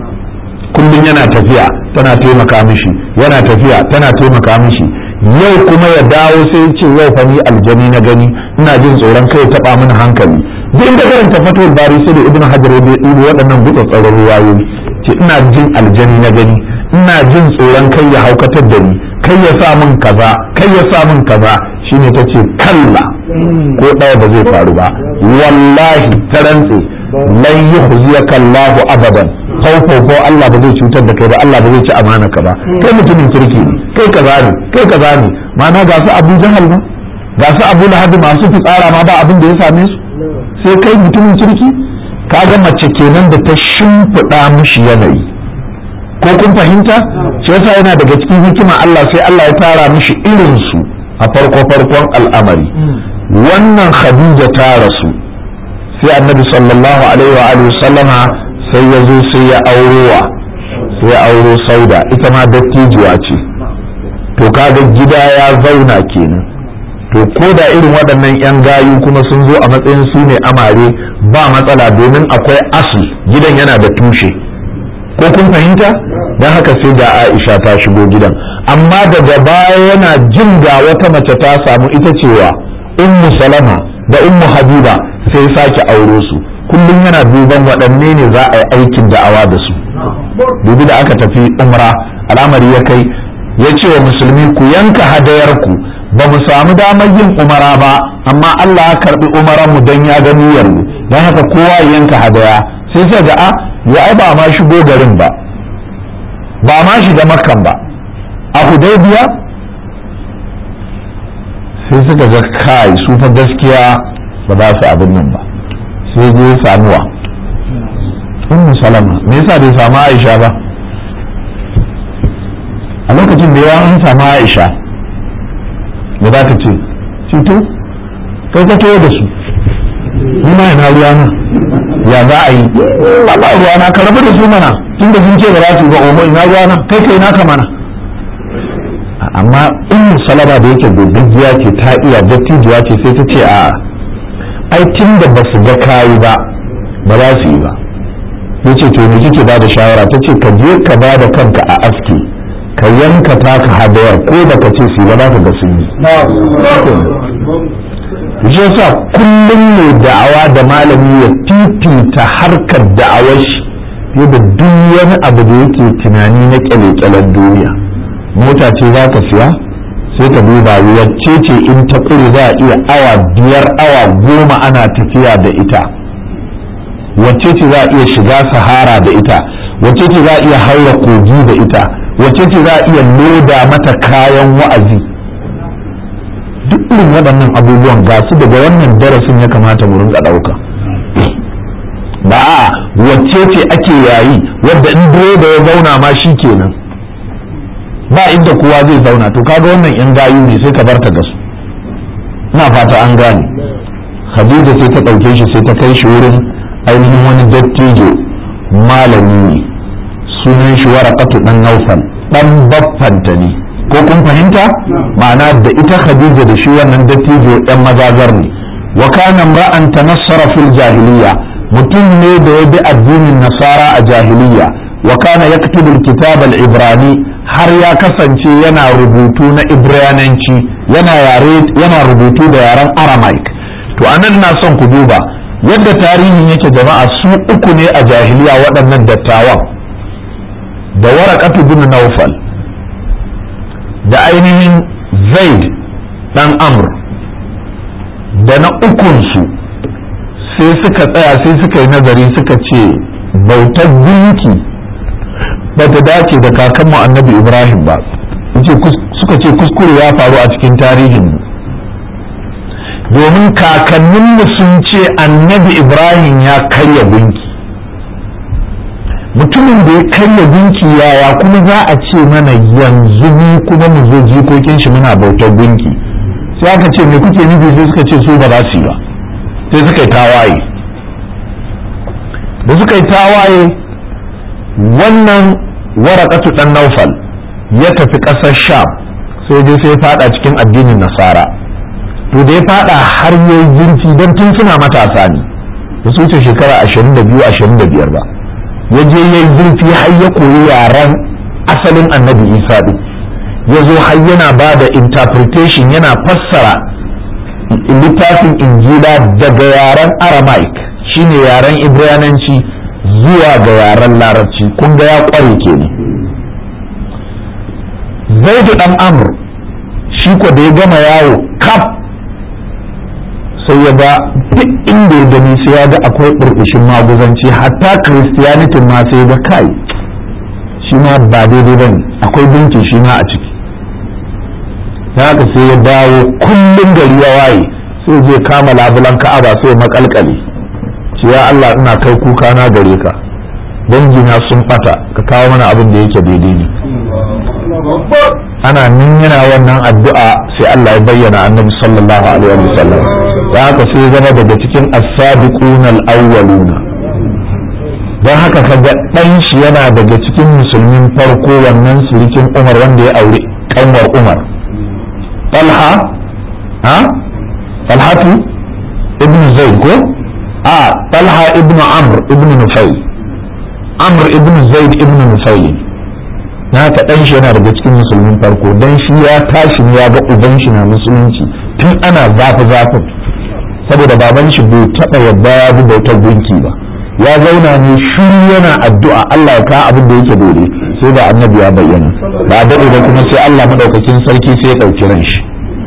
kullum yana tafiya tana taimaka mishi yana tafiya tana taimaka mishi yau kuma ya dawo sai ce yau fa ni aljani na gani ina jin tsoron kai taba mini hankali duk inda karanta fatul bari sai da ibnu hajar ya dubo waɗannan gutsa tsaron ruwayoyi ce ina jin aljani na gani ina jin tsoron kai ya haukatar da ni kai ya sa min kaza kai ya sa min kaza shine tace kalla ko ɗaya ba zai faru ba wallahi ta rantse lan yukhziyaka Allahu abadan kaufau ko Allah ba zai cutar da kai ba Allah ba zai ci amana ka ba kai mutumin kirki ne kai kaza ne kai kaza ne ma'ana ga su Abu Jahal ma ga su Abu Lahab masu fitsara ma ba abin da ya same su sai kai mutumin kirki kaga mace kenan da ta shimfiɗa mishi yanayi ko kun fahimta shi yasa yana daga cikin hikima Allah sai Allah ya tara mishi irin su a farko farkon al'amari wannan Khadija ta rasu sai annabi sallallahu alaihi wa alihi sallama sai ya zo sai ya aurowa sai ya auro sauda ita ma dattijuwa ce to kaga gida ya zauna kenan to ko da irin waɗannan 'yan gayu kuma sun zo a matsayin su ne amare ba matsala domin akwai asli gidan yana da tushe ko kun fahimta don haka sai da aisha ta shigo gidan amma daga baya yana jin ga wata mace ta samu ita cewa ummu salama da ummu habiba sai sake auro su kullum yana duban waɗanne ne za a yi aikin da'awa da su dubi da aka tafi umra al'amari ya kai ya ce wa musulmi ku yanka hadayarku ba mu samu damar yin umara ba amma Allah ya karbi umaranmu don ya ga niyyar mu don haka kowa ya yanka hadaya sai sai ga a ya ai ba ma shigo garin ba ba ma shiga makkan ba a hudaybiya sai suka ga kai su fa gaskiya ba za su abin nan ba sai je samuwa ummu salama me yasa bai samu aisha ba a lokacin da ya an samu aisha da za ka ce cito kai ka da su ni ma yana ruwa na ya za a yi ba ba ruwa na ka rabu da su mana tun da sun ce ba za su ga omo ina ruwa na kai kai naka mana amma ummu salama da yake gogaggiya ce ta iya dattijuwa ce sai ta ce a ai tun da ba su ga kayi ba ba za su yi ba ya ce to me kike ba da shawara ta ce ka je ka ba da kanka a aski ka yanka taka hadayar ko da ka ce su ba za ka ga sun yi shi sa kullum ne da'awa da malami ya titita harkar da'awar shi fiye da duk wani abu da yake tunani na kyale-kyalen duniya mota ce za ka siya sai ka duba wacce ce in ta kure za a iya awa biyar awa goma ana tafiya da ita wacce ce za a iya shiga sahara da ita wacce ce za a iya haura kogi da ita wacce ce za a iya loda mata kayan wa'azi duk irin waɗannan abubuwan ga su daga wannan darasin ya kamata mu rinka ɗauka ba a wacce ce ake yayi wadda in direba ya zauna ma shi kenan ba inda kowa zai zauna to kaga wannan yan gayu ne sai ka barta ga su ina fata an gane khadija sai ta ɗauke shi sai ta kai shi wurin ainihin wani dattijo malami ne sunan shi warakatu dan naufal dan baffanta ne ko kun fahimta ma'ana da ita khadija da shi wannan dattijo yan mazazar ne wa kana ra'an tanassara fil jahiliya mutum ne da ya bi addinin nasara a jahiliya wa kana yaktubu alkitab al-ibrani har ya kasance yana rubutu na ibrananci yana yare yana rubutu da yaren aramaic to anan na son ku duba yadda tarihin yake jama'a su uku ne a jahiliya waɗannan dattawan da warakatu bin naufal da ainihin zaid dan amr da na ukunsu sai suka tsaya sai suka yi nazari suka ce bautar gunki ba ta dace da kakanmu annabi ibrahim ba suka ce kuskure ya faru a cikin tarihin domin kakanninmu sun ce annabi ibrahim ya karya gunki mutumin da ya karya gunki yaya kuma za a ce mana yanzu mu kuma mu zo jikokin shi muna bautar gunki sai aka ce me kuke nufi sai suka ce su ba za su yi ba sai suka yi tawaye da suka yi tawaye wannan warakatu dan naufal ya tafi ƙasar sham sai dai sai fada cikin addinin nasara to da ya fada har yayi jinci don tun suna matasa ne da su wuce shekara 22-25 ba ya je yayi zurfi har ya koyi yaren asalin annabi isa din ya zo har yana ba da interpretation yana fassara littafin injila daga yaren aramaic shine yaren ibrananci zuwa ga yaren larabci kun ga ya kware kenan zaidu dan amr shi ko da ya gama yawo kaf sai ya ga duk inda ya gani sai ya ga akwai burbushin maguzanci hatta christianity ma sai ga kai shi ma ba daidai bane akwai binki shi ma a ciki ta haka sai ya dawo kullum gari ya waye sai je kama labulan ka'aba sai makalkale ce ya Allah ina kai kuka na gare ka dangina sun bata ka kawo mana abin da yake daidai ne ana nan yana wannan addu'a sai Allah ya bayyana annabi sallallahu alaihi wa sallam da haka sai zama daga cikin as-sabiquna al-awwaluna don haka kaga dan shi yana daga cikin musulmin farko wannan surikin Umar wanda ya aure kanwar Umar Talha ha Talhatu ibn Zaid ko a Talha ibn Amr ibn Nufayl Amr ibn Zaid ibn Nufayl na ka dan shi yana daga cikin musulmin farko dan shi ya tashi ya ga uban shi na musulunci tun ana zafi zafin saboda baban shi bai taba yadda ya bi bautar gunki ba ya zauna ne shiru yana addu'a Allah ya kawo abin da yake dole sai da annabi ya bayyana ba a daɗe da kuma sai Allah madaukakin sarki sai ya ɗauki ran shi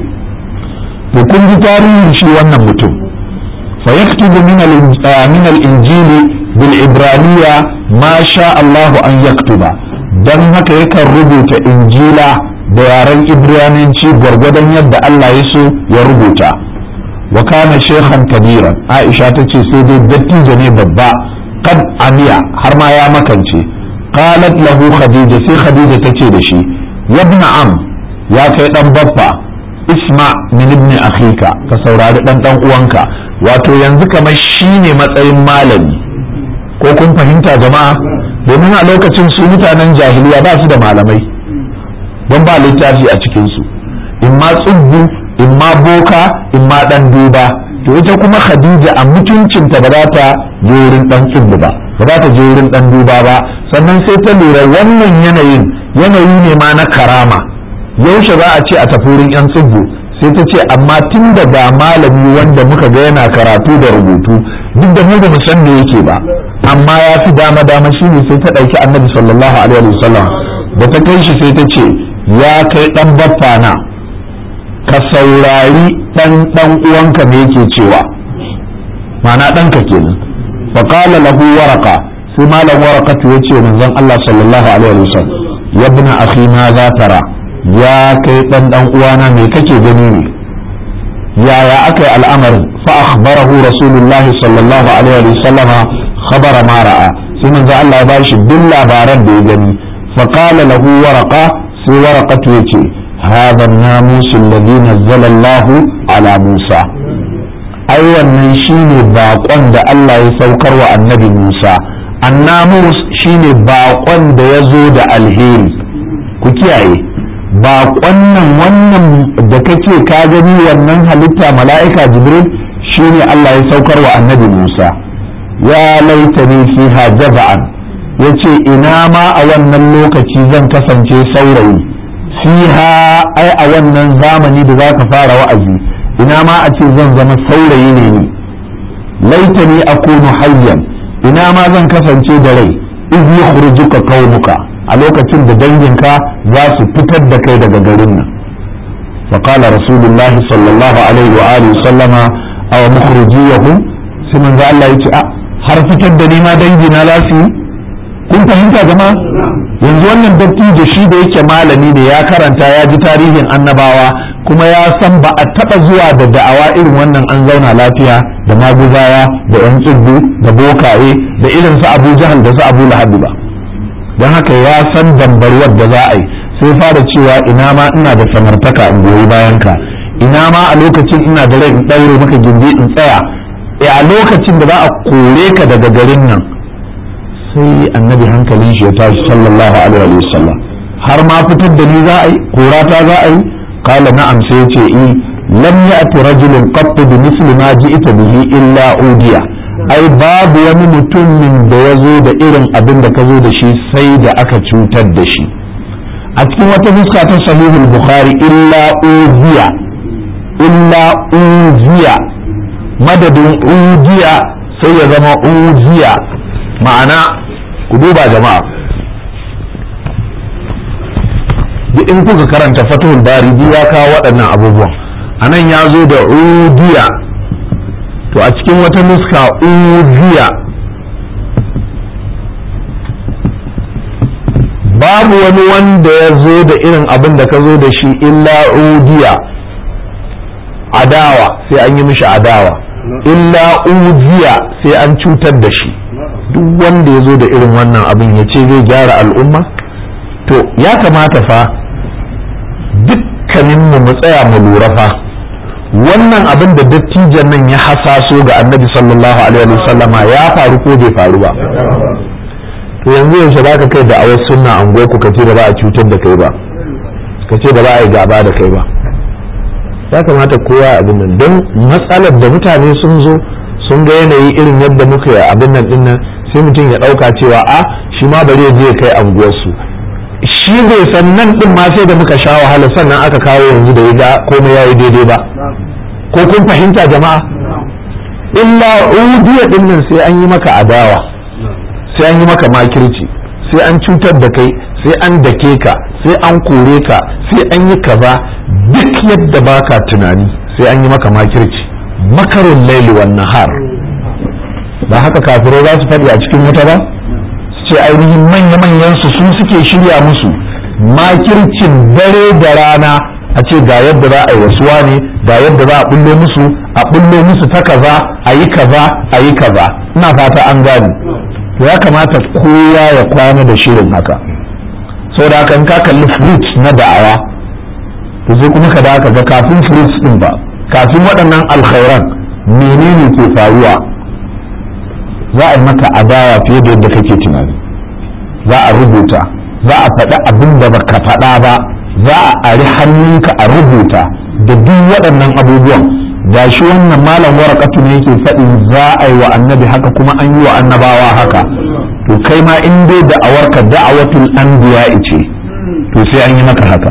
to kun ji tarihin shi wannan mutum fa yaktubu min al-injil bil ibraniya ma sha Allah an yaktuba dan haka yakan rubuta injila da yaren ibrananci gwargwadon yadda Allah ya so ya rubuta wa kana shekhan kabiran aisha ta ce sai dai dattijo ne babba kad amiya har ma ya makance qalat lahu khadija sai khadija ta ce da shi yabna am ya kai dan baffa isma min ibn akhika ka saurari dan dan uwanka wato yanzu kamar shine matsayin malami ko kun fahimta jama'a domin a lokacin su mutanen jahiliya ba su da malamai don ba littafi a cikinsu in ma tsubbu in ma boka in ma dan duba to ita kuma khadija a mutuncinta ba za ta je wurin dan tsubbu ba ba za ta je wurin dan duba ba sannan sai ta lura wannan yanayin yanayi ne ma na karama yaushe za a ce a tafi wurin yan tsubbu sai ta ce amma tun da ga malami wanda muka ga yana karatu da rubutu duk da mu da mu san da yake ba amma ya fi dama dama shi ne sai ta ɗauki annabi sallallahu alaihi wasallam da ta kai shi sai ta ce ya kai ɗan baffa na ka saurari ɗan ɗan uwanka me yake cewa ma'ana ɗanka kenan fa qala lahu waraka sai malam warakatu ya ce manzon Allah sallallahu alaihi wasallam ya ibn akhi ma za tara ya kai ɗan ɗan uwana me kake gani ne yaya aka yi al'amarin fa akhbarahu rasulullahi sallallahu alaihi wasallam khabara ma ra'a sai manzo Allah ya bashi duk labaran da ya gani fa qala lahu waraqa sai waraqatu yace hadha an-namus alladhi nazzala Allah ala Musa ai wannan shine baƙon da Allah ya saukar wa annabi Musa annamus shine baƙon da ya zo da alheri ku kiyaye baƙon nan wannan da kake ka gani wannan halitta mala'ika jibril shine Allah ya saukar wa annabi Musa ya laitani fiha jaza'an yace ina ma a wannan lokaci zan kasance saurayi fiha ai a wannan zamani da zaka fara wa'azi ina ma a ce zan zama saurayi ne ni laitani akunu hayyan ina ma zan kasance da rai iz yukhrijuka qaumuka a lokacin da danginka za su fitar da kai daga garin nan فقال رسول الله صلى الله عليه وآله وسلم أو مخرجيهم سمن ذا الله يتي har fitar da ni ma dangi na za su yi kun fahimta jama'a yanzu wannan dattijo shi da yake malami ne ya karanta ya ji tarihin annabawa kuma ya san ba a taba zuwa da da'awa irin wannan an zauna lafiya da maguzawa da yan tsibbu da bokaye da irin su abu jahal da su abu lahabi ba don haka ya san dambarwar da za a yi sai fara cewa ina ma ina da samartaka in goyi bayan ka ina ma a lokacin ina da rai in ɗaure maka gindi in tsaya e a lokacin da za a kore ka daga garin nan sai annabi hankalin shi ya tashi sallallahu alaihi wa sallam har ma fitar da ni za a yi kora ta za a yi kala na'am sai ya ce i lam ya'ti rajulun qatt bi misli ma ji'ta bihi illa udiya ai babu wani mutumin da ya zo da irin abin da ka zo da shi sai da aka cutar da shi a cikin wata fuska ta sahihul bukhari illa uziya illa uziya madadin ujiya sai ya zama ujiya ma'ana ku duba jama'a duk in kuka karanta fatahul bari ya kawo waɗannan abubuwan a nan ya zo da ujiya to a cikin wata nuska ujiya babu wani wanda ya zo da irin abin da ka zo da shi illa ujiya adawa sai an yi mishi adawa illa ujiya sai an cutar da shi duk wanda ya zo da irin wannan abin ya ce zai gyara al'umma to ya kamata fa dukkaninmu mu tsaya mu lura fa wannan abin da dattijan nan ya hasaso ga annabi sallallahu alaihi wasallama ya faru ko bai faru ba to yanzu yaushe za ka kai da awar sunna an ku ka ce da ba a cutar da kai ba ka ce da ba a yi gaba da kai ba ya kamata kowa abin nan don matsalar da mutane sun zo sun ga yanayi irin yadda muka yi abin nan din nan sai mutum ya ɗauka cewa a shi ma bari ya je kai anguwarsu shi bai san nan din ma sai da muka sha wahala sannan aka kawo yanzu da ya ga komai ya yi daidai ba ko kun fahimta jama'a illa udiya din nan sai an yi maka adawa sai an yi maka makirci sai an cutar da kai sai an dake ka sai an kore ka sai an yi kaza duk yadda baka tunani sai an yi maka makirci makarun laili wan nahar ba haka kafirai za su faɗi a cikin wuta ba su ce ainihin manya-manyan su su suke shirya musu makircin dare da rana a ce ga yadda za a yi wasuwa ne ga yadda za a bullo musu a bullo musu ta kaza a yi kaza a yi kaza ina fata an gane to ya kamata kowa ya kwana da shirin haka saboda haka in ka kalli fruits na da'awa to sai kuma ka da ga kafin fruits din ba kafin waɗannan alkhairan menene ke faruwa za a yi maka adawa fiye da yadda kake tunani za a rubuta za a faɗi abin da baka faɗa ba za a ari hannunka a rubuta da duk waɗannan abubuwan ga shi wannan malam warakatu ne yake faɗin za a yi wa annabi haka kuma an yi wa annabawa haka to kai ma in dai da'awarka da'awatul anbiya ce to sai an yi maka haka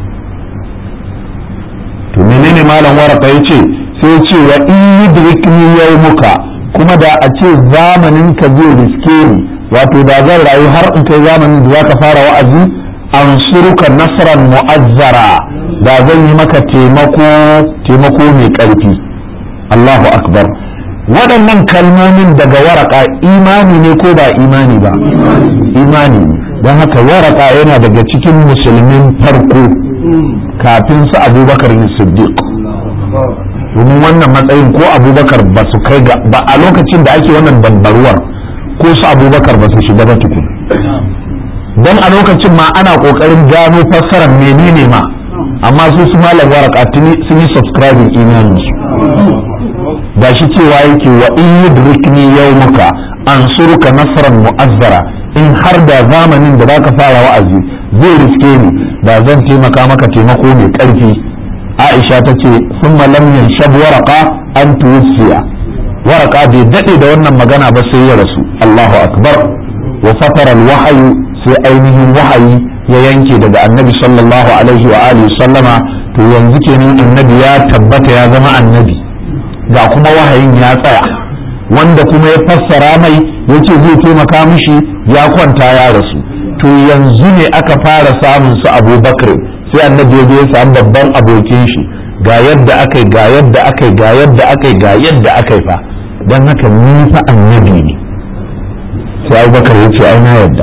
to menene malam waraka yace sai ya ce wa in yudrikni yawmuka kuma da a ce zamanin ka zai riske ni wato da zan rayu har in kai zamanin da zaka fara wa'azi ansuruka nasran mu'azzara da zan yi maka taimako taimako mai ƙarfi Allahu akbar waɗannan kalmomin daga waraka imani ne ko ba imani ba imani ne don haka waraka yana daga cikin musulmin farko kafin su abubakar siddiq domin wannan matsayin ko abubakar ba su kai ga ba a lokacin da ake wannan dambaruwar ko su abubakar ba su shiga ba tukun don a lokacin ma ana kokarin gano fassarar menene ma amma su su malam waraka sun yi subscribing imanin su da shi cewa yake wa in yudrikni yawmuka ansuruka nasran mu'azzara in har da zamanin da zaka fara wa'azi zai riske ni da zan taimaka maka taimako mai ƙarfi Aisha ta ce summa lam yanshab waraqa an tuwfiya waraka bai daɗe da wannan magana ba sai ya rasu Allahu akbar wa fatara wahayu sai ainihin wahayi ya yanke daga annabi sallallahu alaihi wa alihi sallama to yanzu kenan annabi ya tabbata ya zama annabi ga kuma wahayin ya tsaya wanda kuma ya fassara mai yace zai taimaka mishi ya kwanta ya rasu to yanzu ne aka fara samun su abubakar sai annabi ya je ya samu babban abokin shi ga yadda akai ga yadda akai ga yadda akai ga yadda akai fa don haka ni fa annabi ne sai abubakar ya ce ai na yadda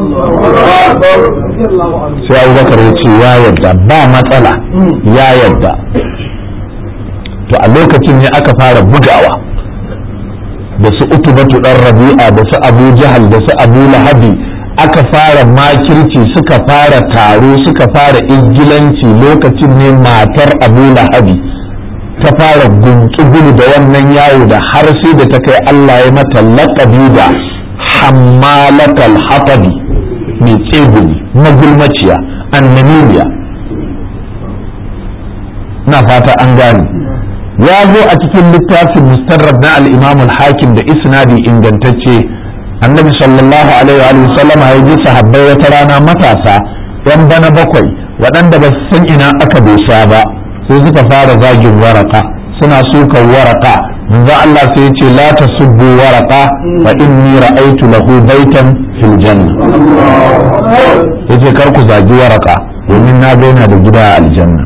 sai abubakar ya ce ya yadda ba matsala ya yadda to a lokacin ne aka fara bugawa da su utubatu dan rabi'a da su abu jahal da su abu lahabi aka fara makirci suka fara taro suka fara izgilanci lokacin ne matar abu lahabi ta fara guntsugulu da wannan yawo da har sai da ta kai Allah ya mata laƙabi da hammalatal hatabi mai tsegumi magulmaciya annanimiya na fata an gane ya zo a cikin littafin mustarrab na al-imam al-hakim da isnadi ingantacce annabi sallallahu alaihi wa sallama ya ji sahabbai wata rana matasa yan bana bakwai waɗanda ba su san ina aka dosa ba sai suka fara zagin waraka suna sukan waraka manzo Allah sai ya ce la tasubbu waraka fa inni ra'aytu lahu baitan fil janna yace kar ku zagi waraka domin na ga yana da gida a aljanna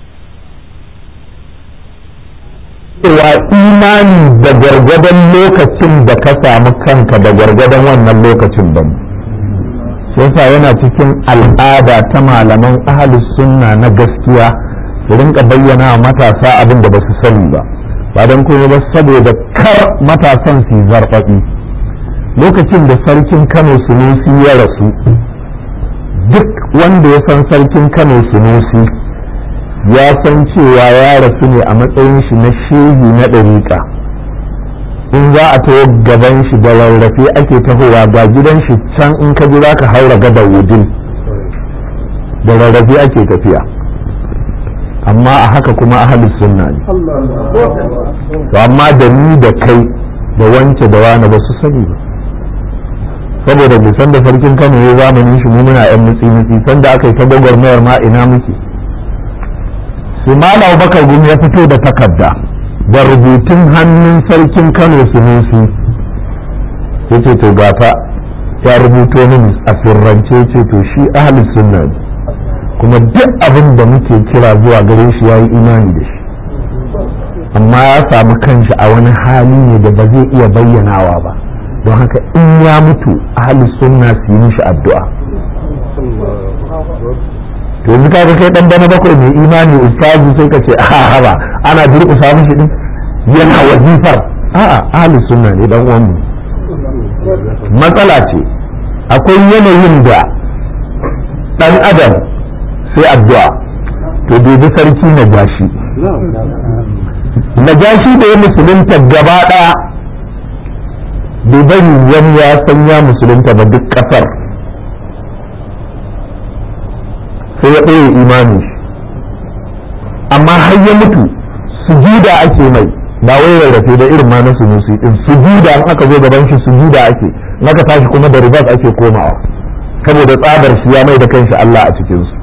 cewa imani da gargadon lokacin da ka samu kanka da gargadon wannan lokacin ba yasa yana cikin al'ada ta malaman ahalus sunna na gaskiya su rinka bayyana wa matasa abin da ba su sani ba ba don kuma ba saboda kar matasan su zarfafi lokacin da sarkin kano sunusi ya rasu duk wanda ya san sarkin kano sunusi ya san cewa ya rasu ne a matsayin shi na shehi na ɗariƙa in za a taho gaban shi da rarrafe ake tahowa ga gidan shi can in ka ji za ka haura gadar wudil da rarrafe ake tafiya amma a haka kuma ahalus sunna ne to amma da ni da kai da wance da wani ba su sani ba saboda bisan da sarkin kano ya zamanin shi mu muna yan mutsi mutsi sanda aka yi ta gwagwarmayar ma ina muke sai malam bakar gumi ya fito da takarda da rubutun hannun sarkin kano sunusi ya ce to gata ya rubuto mini a sirrance ce to shi ahalus sunna ne kuma duk abin da muke kira zuwa gare shi ya yi imani da shi amma ya samu kanshi a wani hali ne da ba zai iya bayyanawa ba don haka in ya mutu ahalus sunna su yi mishi addu'a to yanzu kaga kai dan bana bakwai mai imani ustazu sai ka ce a ba ana durƙusa mishi din yana wazifar a'a ahlus sunna ne dan uwan matsala ce akwai yanayin da dan adam sai addu'a to dubi sarki na gashi na gashi da ya musulunta gaba daya bai bari wani ya san ya musulunta ba duk kasar sai ya ɗaya imani amma har ya mutu sujuda ake mai ba wai rarrafe da irin ma na sunusi din sujuda in aka zo gaban shi sujuda ake in aka tashi kuma da ribas ake komawa saboda tsabar shi ya mai da kanshi Allah a cikin su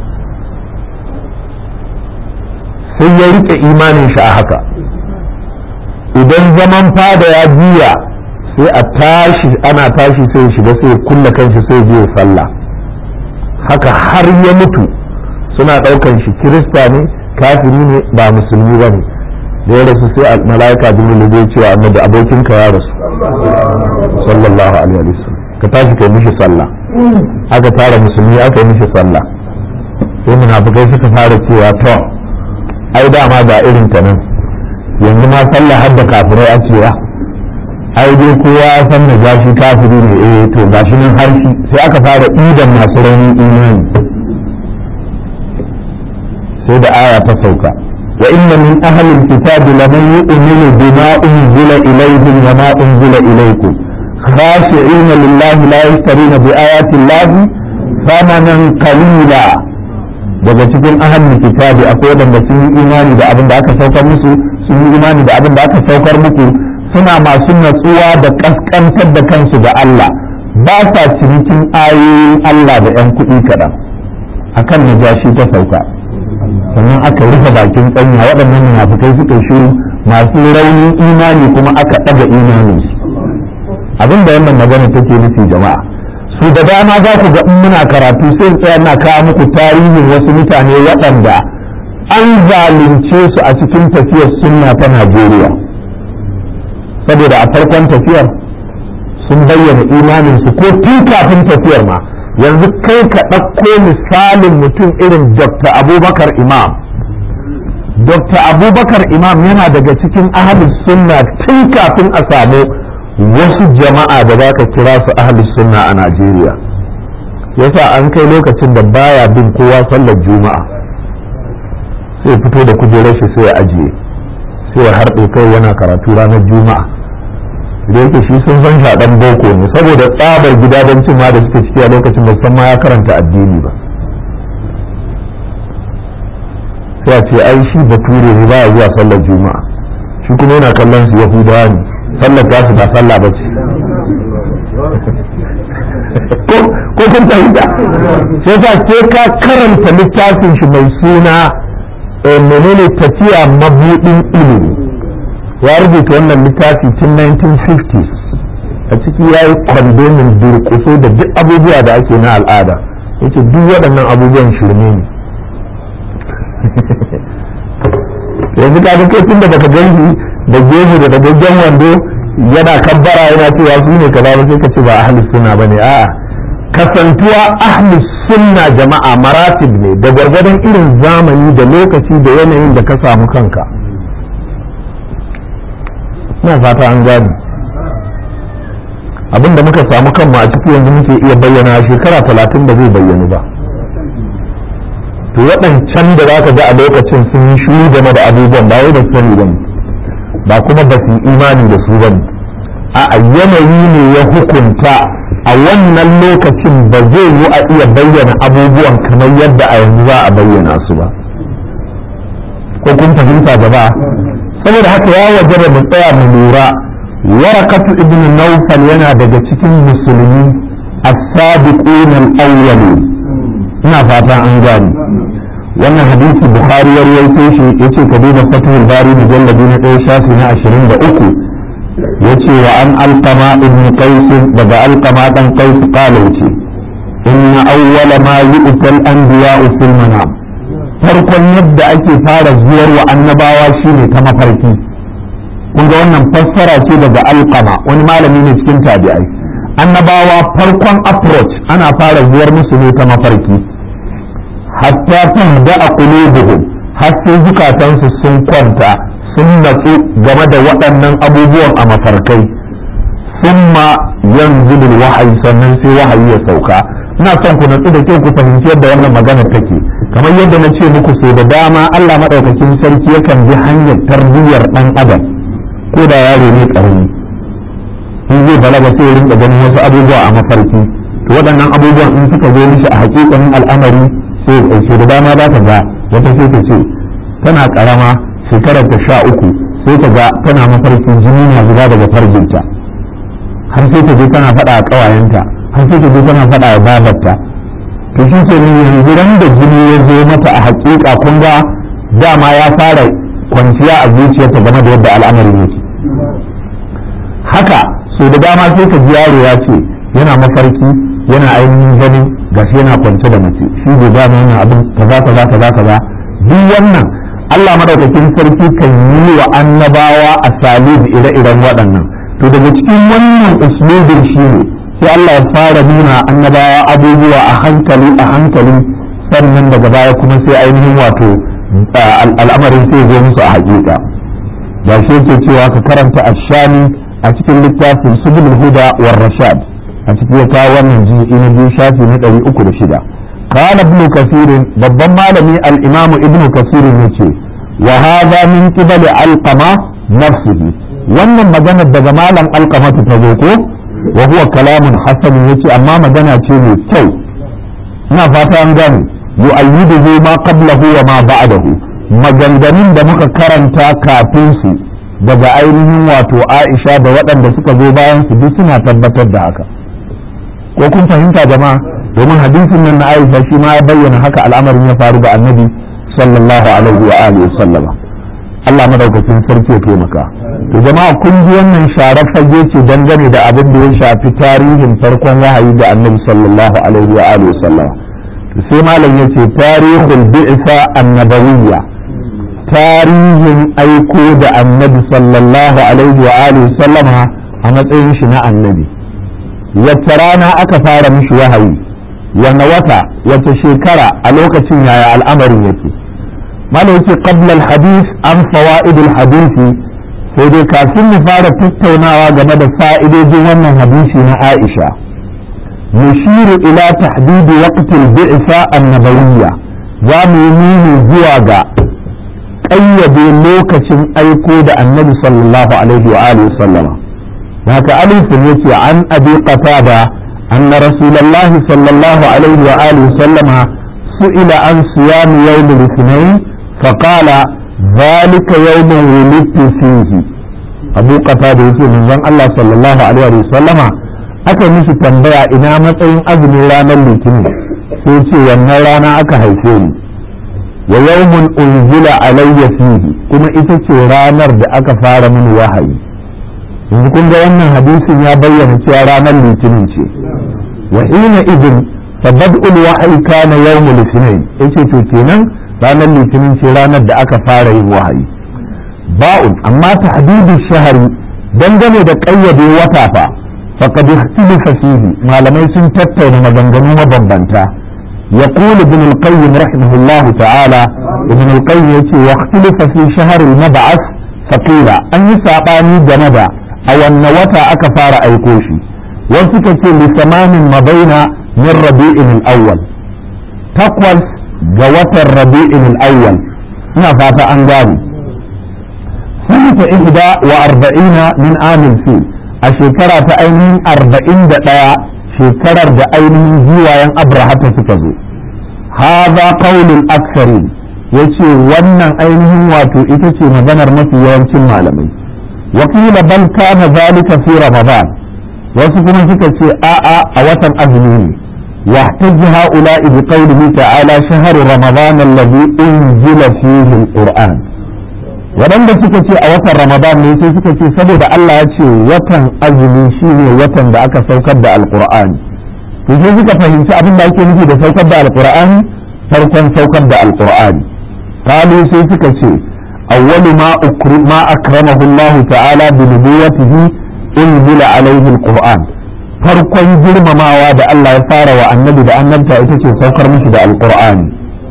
sai ya rike imanin shi a haka idan zaman fada ya juya sai a tashi ana tashi sai shiga sai kulla kanshi sai je sallah haka har ya mutu suna ɗaukan shi kirista ne kafiri ne ba musulmi ba ne da ya rasu sai mala'ika jibril zai cewa annabi abokinka ya rasu sallallahu alaihi wasallam ka tashi kai mishi sallah aka tara musulmi aka yi mishi sallah sai munafikai suka fara cewa to ai dama ga irin ta nan yanzu ma sallah har da kafirai a cewa ai dai kowa ya san na gashi kafiri ne eh to gashi nan har shi sai aka fara idan masu raunin imani sai da aya ta sauka wa inna min ahli alkitab laman yu'minu bima unzila ilayhim wa ma unzila ilaykum خاشعين لله لا يشترون بآيات الله ثمنا قليلا daga cikin ahalin kitabi akwai wadanda sun yi imani da abin da aka saukar musu sun yi imani da abin da aka saukar muku suna masu natsuwa da kaskantar da kansu ga Allah ba sa cinikin ayoyin Allah da 'yan kuɗi kaɗan akan najashi ta sauka sannan aka rufe bakin tsanya waɗannan munafukai suka shiru masu raunin imani kuma aka ɗaga imaninsu abin da wannan magana take nufi jama'a su da dama za ku ga in muna karatu sai in tsaya na kawo muku tarihin wasu mutane waɗanda an zalunce su a cikin tafiyar sunna ta Najeriya saboda a farkon tafiyar sun bayyana imaninsu ko tun kafin tafiyar ma yanzu kai ka ɗauko misalin mutum irin Dr. Abubakar Imam Dr. Abubakar Imam yana daga cikin ahalus sunna tun kafin a samu wasu jama'a da za ka kira su ahalus sunna a Najeriya yasa an kai lokacin da baya bin kowa sallar juma'a sai fito da kujerar shi sai ya ajiye sai ya harɗe kai yana karatu ranar juma'a da yake shi sun san shaɗan boko ne saboda tsabar gidajen ma da suke ciki a lokacin da san ma ya karanta addini ba sai a ce ai shi bature ne ba ya zuwa sallar juma'a shi kuma yana kallon su yahudawa ne sallar ta su ba sallah ba ce ko kun fahimta sai sa sai ka karanta littafin shi mai suna menene tafiya mabudin ilimi ya rubuta wannan littafi tun 1950s a ciki ya yi kwandomin durkuso da duk abubuwa da ake na al'ada yace duk waɗannan abubuwan shirme ne yanzu ka ga kai da baka ganshi da gefe da dagaggen wando yana kabbara yana cewa su ne kaza ba sai ka ce ba ahlus sunna bane a'a kasantuwa ahlus sunna jama'a maratib ne da gwargwadon irin zamani da lokaci da yanayin da ka samu kanka ina fata an gani abin da muka samu kanmu a ciki yanzu muke iya bayyana shekara talatin da zai bayyanu ba to waɗancan da za ka ga a lokacin sun yi shuru game da abubuwan ba wai da sani ba ba kuma ba su imani da su ba a yanayi ne ya hukunta a wannan lokacin ba zai yi a iya bayyana abubuwan kamar yadda a yanzu za a bayyana su ba ko kun fahimta gaba saboda haka ya wajaba mu tsaya mu lura warakatu ibn nawfal yana daga cikin musulmi as-sabiqun al-awwalin ina fata an gani wannan hadisi bukhari ya rawaito shi yace ka duba fathul bari mujalladi na ɗaya shafi na 23 yace wa an alqama ibn qais daga alqama dan qais qala yace inna awwala ma yu'ta al-anbiya'u fil manam farkon yadda ake fara zuwar wa annabawa shine ta mafarki kun ga wannan fassara ce daga alqama wani malami ne cikin tabi'ai annabawa farkon approach ana fara zuwar musu ne ta mafarki hatta tahda a qulubuhum har sai zukatansu sun kwanta sun natsu game da waɗannan abubuwan a mafarkai summa yanzilu wahayi sannan sai wahayi ya sauka ina son ku natsu da kyau ku fahimci yadda wannan magana take kamar yadda na ce muku sai da dama Allah madaukakin sarki yakan bi hanyar tarbiyyar dan adam ko da yaro ne karami in zai balaga sai ya rinka ganin wasu abubuwa a mafarki to waɗannan abubuwan in suka zo mishi a hakikanin al'amari sai ya ɗauke da dama za ta ga wata sai ta ce tana karama shekarar ta sha uku sai ta ga tana mafarki jini na zuba daga farjinta har sai ta je tana faɗa a ƙawayenta har sai ta je tana faɗa a babarta to shi ke yanzu ran da jini ya zo mata a hakika kun ga dama ya fara kwanciya a zuciyarta game da yadda al'amarin yake haka so da dama sai ka ji yaro ya ce yana mafarki yana ainihin ganin gashi yana kwance da mace shi bai gane yana abin kaza kaza kaza kaza duk wannan Allah madaukakin sarki kan yi wa annabawa a salib ire-iren waɗannan to daga cikin wannan uslubin shi ne sai Allah ya fara nuna annabawa abubuwa a hankali a hankali sannan daga baya kuma sai ainihin wato al'amarin sai zo musu a hakika da shi yake cewa ka karanta ashami a cikin littafin subul huda war rashad a cikin ya kawo wannan jiki na biyu shafi na ɗari uku da shida قال ابن كثير babban malami al-imam ibn kasir yace wa hadha min qibali alqama nafsihi wannan maganar daga malam alqama ta zo ko wa huwa kalamun hasan yace amma magana ce mai kyau ina fata an gane yu'ayyiduhu ma qablahu wa ma ba'dahu maganganun da muka karanta kafin su daga ainihin wato Aisha da waɗanda suka zo bayan su duk suna tabbatar da haka ko kun fahimta jama'a domin hadisin nan na Aisha shi ma ya bayyana haka al'amarin ya faru da Annabi sallallahu alaihi wa alihi sallama Allah madaukakin sarki ya taimaka to jama'a kun ji wannan sharar fage ce dangane da abin da ya shafi tarihin farkon wahayi da Annabi sallallahu alaihi wa alihi sallama sai malam yace tarihul bi'sa annabawiyya tarihin aiko da Annabi sallallahu alaihi wa alihi sallama a matsayin shi na annabi wacce rana aka fara mishi wahayi wanne wata wace shekara a lokacin yaya al'amarin yake malam yake qabla al-hadith an fawaid al-hadith sai dai kafin mu fara tattaunawa game da fa'idojin wannan hadisi na Aisha mushiru ila tahdid waqt al-bi'sa an-nabawiyya za mu yi nuni zuwa ga ƙayyade lokacin aiko da annabi sallallahu alaihi wa alihi sallama haka alifin yace an abi qatada anna rasulullahi sallallahu alaihi wa alihi sallama su'ila an siyam yawm al-ithnain فقال ذلك يوم ولدت فيه أبو قتادة يقول من ذن الله صلى الله عليه وسلم aka mishi tambaya ina matsayin azumin ranar litinin sai ce wannan rana aka haife ni wa yawmun unzila alayya fihi kuma ita ce ranar da aka fara mini wahayi yanzu kun ga wannan hadisin ya bayyana cewa ranar litinin ce wa hina idin fa bad'ul wahyi kana yawmul ithnain yace to kenan ranar litinin ce ranar da aka fara yin wahayi ba'un amma tahdidu shahari dangane da ƙayyade wata fa faqad ikhtalafa fihi malamai sun tattauna maganganu mabambanta يقول ابن القيم رحمه الله تعالى ابن القيم يتي واختلف في شهر المبعث فقيل أن يسعباني جندا أو أن وتا أكفار أيكوشي وسكت لثمان مضينا من ربيع الأول تقوى ga watan rabi'in al-awwal ina fata an gane sanata ihda wa arba'ina min amil fi a shekara ta ainihin arba'in da ɗaya shekarar da ainihin giwayen abrahata suka zo haza qaulul aksari yace wannan ainihin wato ita ce maganar mafi yawancin malamai wakila bal kana zalika fi ramadan wasu kuma suka ce a'a a watan azumi ne واحتج هؤلاء بقوله تعالى شهر رمضان الذي أنزل فيه القرآن waɗanda suka ce a watan ramadan ne sai suka ce saboda Allah ya ce watan azumi shine watan da aka saukar da alqur'ani to sai suka fahimci abin da ake nufi da saukar da alqur'ani farkon saukar da alqur'ani qalu sai suka ce awwalu ma ukrim ma akramahu Allah ta'ala bi nubuwwatihi unzila alayhi alqur'an farkon girmamawa da Allah ya fara wa annabi da annabta ita ce saukar mishi da alqur'ani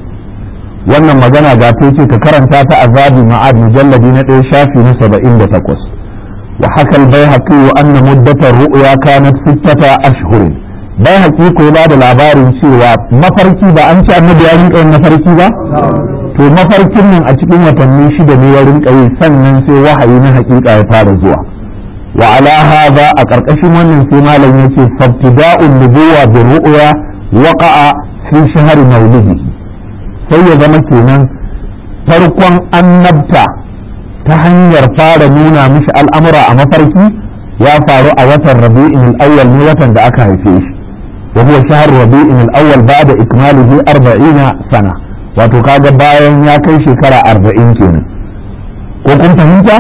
wannan magana ga ta ce ka karanta ta azabi ma'ad mujalladi na ɗaya shafi na saba'in da takwas wa haka albayhaqi wa anna muddatar ru'ya kanat sittata ashhurin bayhaqi ko ba da labarin cewa mafarki ba an ce annabi ya rinka yin mafarki ba to mafarkin nan a cikin watanni shida ne ya rinka yi sannan sai wahayi na hakika ya fara zuwa wa ala hadha a karkashin wannan sai malam yace fabtida'un nubuwa bi ru'ya waqa'a fi shahri maulidihi sai ya zama kenan farkon annabta ta hanyar fara nuna mishi al'amura a mafarki ya faru a watan rabi'in al-awwal ne watan da aka haife shi wa huwa shahr rabi'in al-awwal ba'da ikmalihi 40 sana wato kaga bayan ya kai shekara 40 kenan ko kun fahimta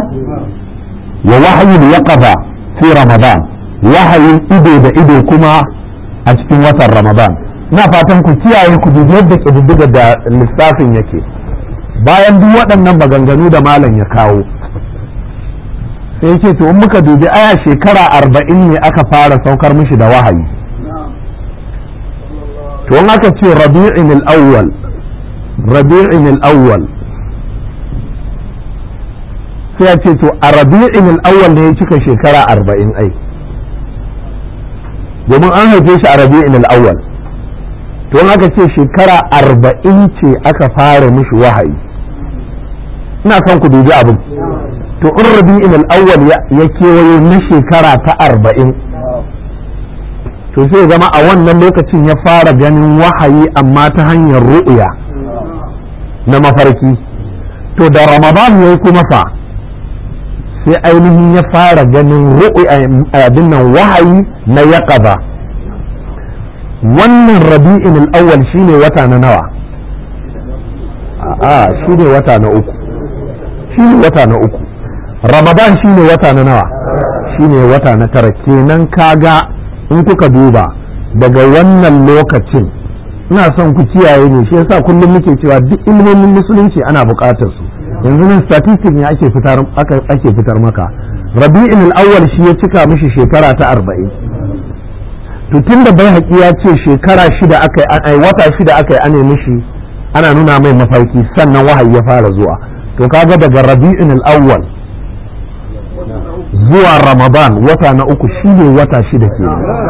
wa wahyi yaqaba fi ramadan wahayin ido da ido kuma a cikin watan ramadan na fatan ku kiyaye ku dubi yadda ƙididdiga da lissafin yake bayan duk waɗannan maganganu da malam ya kawo sai ce to in muka dubi aya shekara arba'in ne aka fara saukar mishi da wahayi to in aka ce rabi'in al-awwal rabi'in al-awwal sai ya ce to a rabi'in al-awwal ne ya cika shekara arba'in ai domin an haife shi a rabi'in al-awwal don aka ce shekara arba'in ce aka fara mishi wahayi ina son ku dubi abin to in rabi'in al-awwal ya kewayo na shekara ta arba'in to sai zama a wannan lokacin ya fara ganin wahayi amma ta hanyar ru'ya na mafarki to da ramadan ya kuma fa sai ainihin ya fara ganin abin nan wahayi na yaqaba wannan rabi'in al-awwal shine wata na nawa a shine wata na uku shine wata na uku ramadan shine wata na nawa shine wata na tara kenan kaga in kuka duba daga wannan lokacin ina son ku kiyaye ne shi yasa kullum muke cewa duk ilmomin musulunci ana buƙatar su yanzu nan statistic ne ake fitar ake fitar maka rabi'in al-awwal shi ya cika mishi shekara ta 40 to tunda bai haƙi ya ce shekara shida aka ai wata shida aka yi ane mishi ana nuna mai mafarki sannan wahayi ya fara zuwa to kaga daga rabi'in al-awwal zuwa ramadan wata na uku shine wata shida ke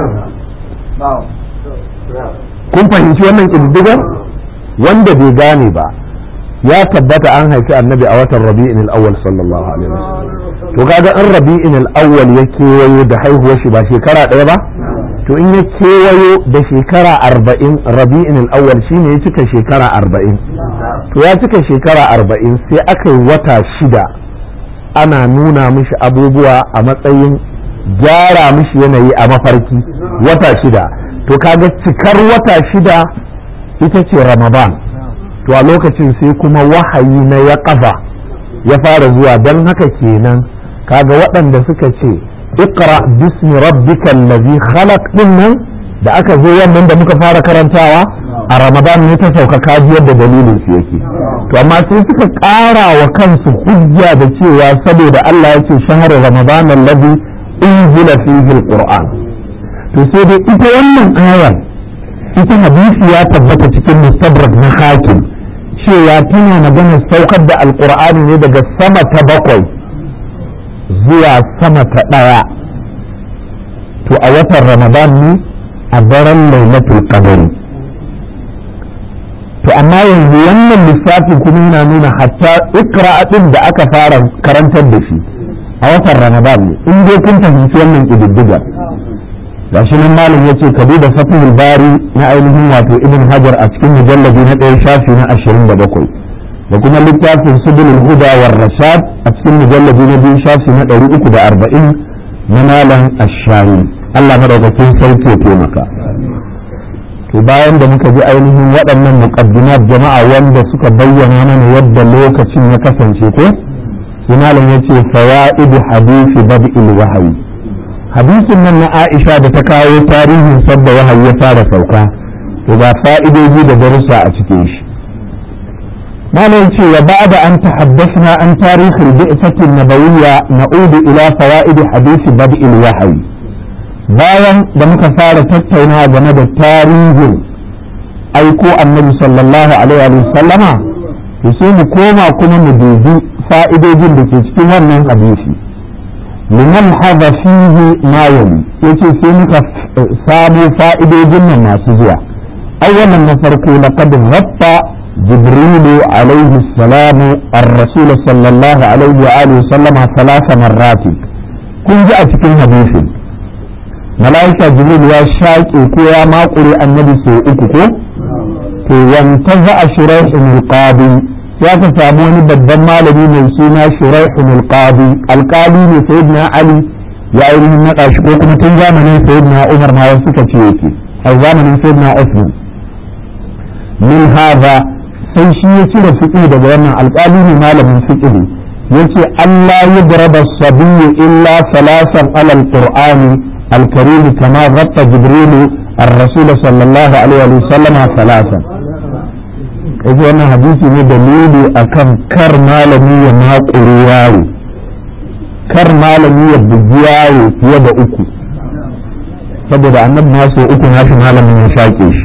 kun fahimci wannan ƙididdigar wanda bai gane ba ya tabbata an haifi annabi a watan rabi'in al-awwal sallallahu alaihi wasallam to kaga in rabi'in al-awwal ya kewayo da haihuwar shi ba shekara ɗaya ba to in ya kewayo da shekara arba'in rabi'in al-awwal shine ya cika shekara arba'in to ya cika shekara arba'in sai aka yi wata shida ana nuna mishi abubuwa a matsayin gyara mishi yanayi a mafarki wata shida to kaga cikar wata shida ita ce ramadan to a lokacin sai kuma wahayi na ya ƙafa ya fara zuwa don haka kenan kaga waɗanda suka ce iqra bismi rabbikal ladhi khalaq din nan da aka zo wannan da muka fara karantawa a ramadan ne ta sauka kaji yadda dalilin su yake to amma sai suka ƙara wa kansu hujja da cewa saboda Allah ya ce shahar ramadan alladhi unzila fihi alquran to sai dai ita wannan ayar ita hadisi ya tabbata cikin mustadrak na hakim cewa tana magana saukar da alqur'ani ne daga sama ta bakwai zuwa sama ta ɗaya to a watan ramadan ne a daren lailatul qadari to amma yanzu wannan lissafin kuma yana nuna hatta ikra din da aka fara karantar da shi a watan ramadan ne in dai kun fahimci wannan ƙididdiga gashi nan malam yace ka duba fatihul bari na ainihin wato ibn hajar a cikin mujallabi na ɗaya shafi na ashirin da bakwai da kuma littafin subulul huda war rashad a cikin mujallabi na biyu shafi na ɗari uku da arba'in na malam ashari allah madaukakin sarki ya taimaka to bayan da muka ji ainihin waɗannan muqaddimat jama'a wanda suka bayyana mana yadda lokacin ya kasance ko sai malam yace fawaidu hadisi bad'il wahyi hadisin nan na Aisha da ta kawo tarihin sabda wahayi ya fara sauka to ga fa'idoji da darussa a cikin shi malam ce wa ba'da an tahaddasna an tarihin bi'sati nabawiyya na'udu ila fawaid hadisi bad'il wahyi bayan da muka fara tattaunawa game da tarihin aiko annabi sallallahu alaihi wa sallama to sai mu koma kuma mu dubi fa'idojin da ke cikin wannan hadisi liman haɗa fihi ma yali yace sai muka samu fa'idojin nan masu zuwa awwalan na farko laqad ghatta jibril alayhi salam ar-rasul sallallahu alaihi wa alihi sallama thalatha marrat kun ji a cikin hadisin malaika jibril ya shaƙe ko ya makure annabi sau uku ko to wanta za a shuraihin alqadi ya ka samu wani babban malami mai suna shuraihun alqadi alqali ne sayyidina ali ya ainihin naɗa shi ko kuma tun zamanin sayyidina umar ma wasu suka ce yake a zamanin sayyidina usman min hadha sai shi ya cire fiqh daga wannan alqali ne malamin fiqh yace Allah yadraba sabiyyu illa salasan ala alqur'ani الكريم كما غطى جبريل الرسول صلى الله عليه وسلم ثلاثا kaji wannan hadisi ne dalili akan kar malami ya maƙuri yaro kar malami ya bugi yaro fiye da uku saboda annabi na so uku nashi malamin ya shaƙe shi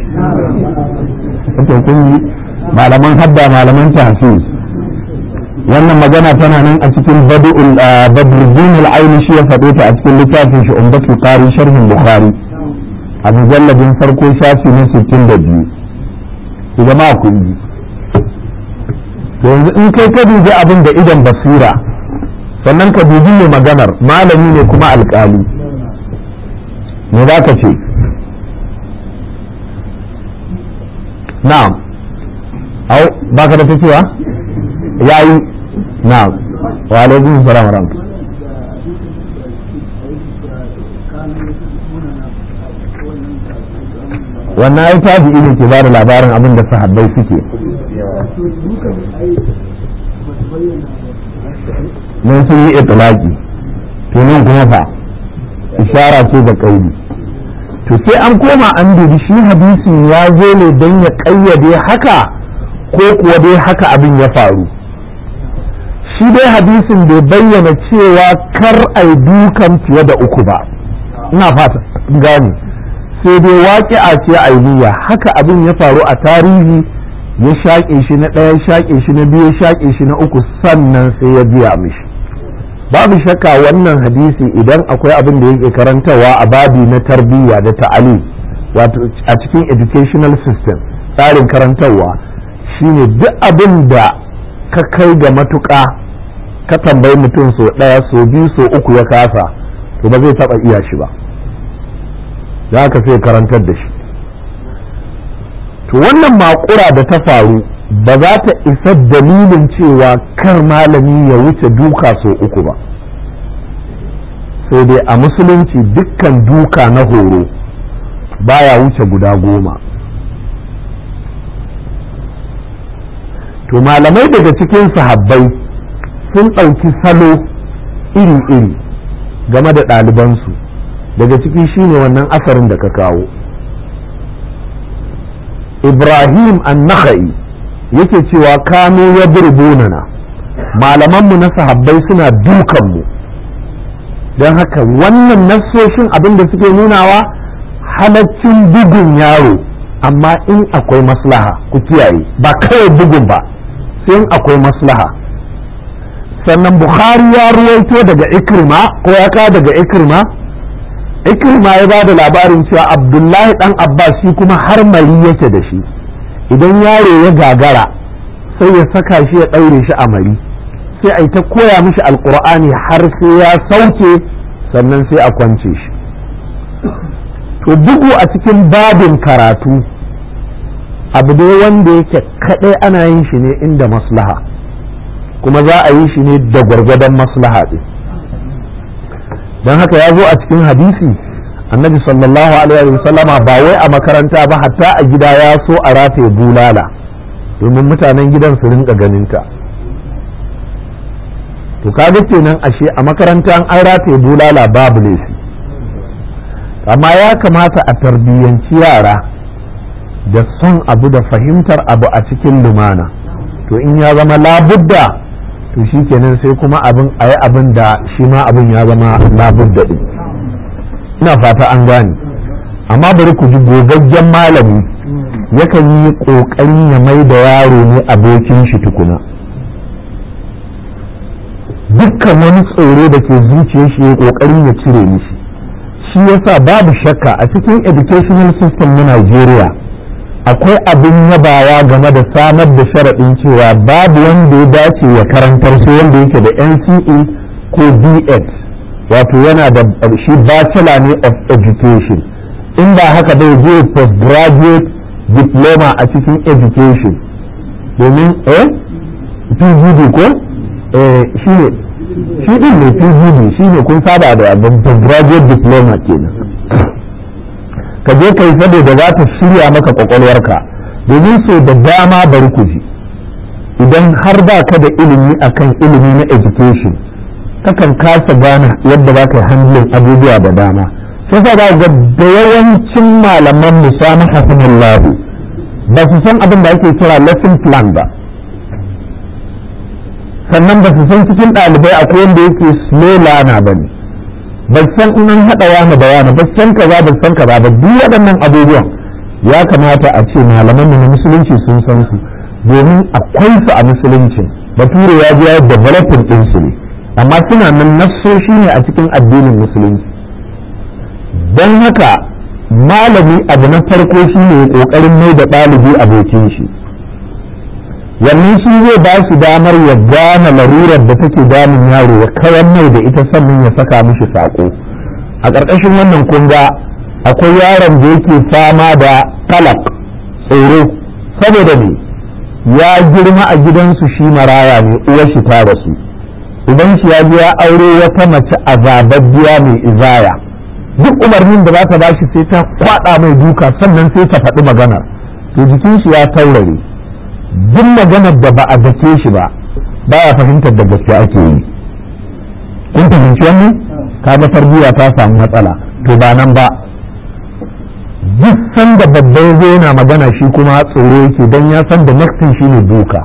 ake kun yi malaman hadda malaman tahfiz wannan magana tana nan a cikin badruddin al-aini shi ya faɗo ta a cikin littafin shi umdatul qari sharhin bukhari a mujalladin farko shafi na 62 ku jama'a ku yi to yanzu in kai ka dubi abin da idan basira sannan ka dubi mai maganar malami ne kuma alƙali me za ka ce na'am au baka da ta cewa yayi na'am wa alaikum salam wa rahmatullahi wannan ai tabi'i ne ke ba da labarin abin da sahabbai suke mun sun yi itlaki to nan kuma fa ishara ce da kauli to sai an koma an dubi shi hadisin ya zo ne don ya kayyade haka ko kuwa dai haka abin ya faru shi dai hadisin bai bayyana cewa kar ai dukan fiye da uku ba ina fata gani sai dai waƙi'a ce ainiya haka abin ya faru a tarihi ya shaƙe shi na ɗaya shaƙe shi na biyu shaƙe shi na uku sannan sai ya biya mishi babu shakka wannan hadisi idan akwai abin da yake karantawa a babi na tarbiyya da ta'ali wato a cikin educational system tsarin karantarwa shine duk abin da ka kai ga matuƙa ka tambayi mutum so ɗaya so biyu so uku ya kasa to ba zai taɓa iya shi ba za ka sai karantar da shi to wannan makura da ta faru ba za ta isa dalilin cewa kar malami ya wuce duka so uku ba sai dai a musulunci dukkan duka na horo baya wuce guda goma to malamai daga cikin sahabbai sun ɗauki salo iri-iri game da ɗalibansu daga ciki shine wannan asarin da ka kawo ibrahim an-nakhai yake cewa kano ya burbunana malamanmu na sahabbai suna dukanmu don haka wannan nassoshin abin da suke nunawa halaccin bugun yaro amma in akwai maslaha ku kiyaye ba kawai bugun ba sai in akwai maslaha sannan bukhari ya ruwaito daga ikrima ko ya ka daga ikrima ikrima ya ba da labarin cewa abdullahi dan abbas shi kuma har mari yake da shi idan yaro ya gagara sai ya saka shi ya ɗaure shi a mari sai a yi ta koya mishi alkur'ani har sai ya sauke sannan sai a kwance shi to bugu a cikin babin karatu abu dai wanda yake kaɗai ana yin shi ne inda maslaha kuma za a yi shi ne da gwargwadon maslaha ɗin don haka ya zo a cikin hadisi annabi sallallahu alaihi wa sallama ba wai a makaranta ba hatta a gida ya so a rataye bulala domin mutanen gidan su rinka ganinta to kaga kenan ashe a makaranta an rataye bulala babu laifi amma ya kamata a tarbiyyanci yara da son abu da fahimtar abu a cikin lumana to in ya zama labudda to shi kenan sai kuma abin a yi abin da shi ma abin ya zama labudda ɗin ina fata an gane amma bari ku ji gogaggen malami yakan yi ƙoƙarin ya mai da yaro ne abokin shi tukuna dukkan wani tsoro da ke zuciyar shi ya ƙoƙarin ya cire mishi shi yasa babu shakka a cikin educational system na Najeriya akwai abin yabawa game da samar da sharaɗin cewa babu wanda ya dace ya karantar sai wanda yake da NCE ko B.Ed wato yana da shi bachelor ne of education in ba haka bai je postgraduate diploma a cikin education domin eh PGD ko eh shi ne shi din ne PGD shi ne kun saba da postgraduate diploma kenan ka je kai saboda za ta shirya maka kwakwalwarka domin so da dama bari ku ji idan har ba ka da ilimi akan ilimi na education kakan kasa gane yadda za ka yi handling abubuwa da dama sai sa ga da yawancin malaman musamman hasanullahu ba su san abin da ake kira lesson plan ba sannan ba su san cikin ɗalibai akwai wanda yake slow learner ba ne ba san in an haɗa wani da wani ba san kaza ba san kaza ba duk waɗannan abubuwan ya kamata a ce malaman na musulunci sun san su domin akwai su a musulunci bature ya ji ya developing ɗin su ne amma suna nan nassoshi ne a cikin addinin musulunci don haka malami abu na farko shi ne ƙoƙarin mai da ɗalibi abokin shi wannan shi zai ba su damar ya gane larurar da take damun yaro ya kayan mai da ita sannan ya saka mishi saƙo a ƙarƙashin wannan kunga akwai yaron da yake fama da talak tsoro saboda ne ya girma a gidansu shi maraya ne uwar shi ta rasu idan shi ya je ya aure wata mace azababbiya mai izaya duk umarnin da za ta bashi sai ta kwada mai duka sannan sai ta faɗi maganar to jikin shi ya taurare duk maganar da ba a dake shi ba baya fahimtar da gaske ake yi kun fahimci wannan kaga tarbiyya ta samu matsala to ba nan ba duk sanda babba ya zo yana magana shi kuma tsoro yake don ya san da naktin shi ne duka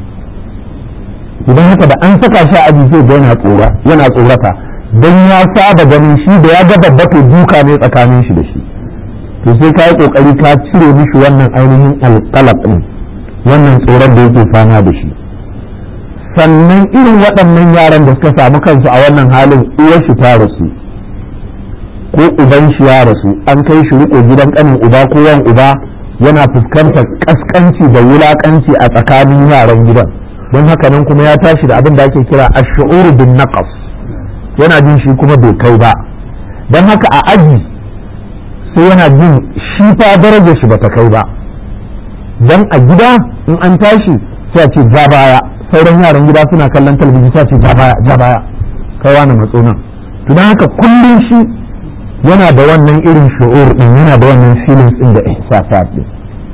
idan haka da an saka shi a aji sai ga yana tsora yana tsorata don ya saba ganin shi da ya ga babba to duka ne tsakanin shi da shi to sai ka yi kokari ka cire mishi wannan ainihin alƙalab ɗin wannan tsoron da yake fama da shi sannan irin waɗannan yaran da suka samu kansu a wannan halin uwar shi ta rasu ko uban shi ya rasu an kai shi riko gidan kanin uba ko yan uba yana fuskantar kaskanci da wulakanci a tsakanin yaran gidan don haka nan kuma ya tashi da abin da ake kira ash-shu'ur bin naqas yana jin shi kuma bai kai ba don haka a aji sai yana jin shi fa darajar shi bata kai ba dan a gida in an tashi sai a ce ja baya sauran yaran gida suna kallon talabijin sai a ce ja baya ja baya kai wani matso nan to don haka kullum shi yana da wannan irin shu'ur din yana da wannan feelings din da ihsasat din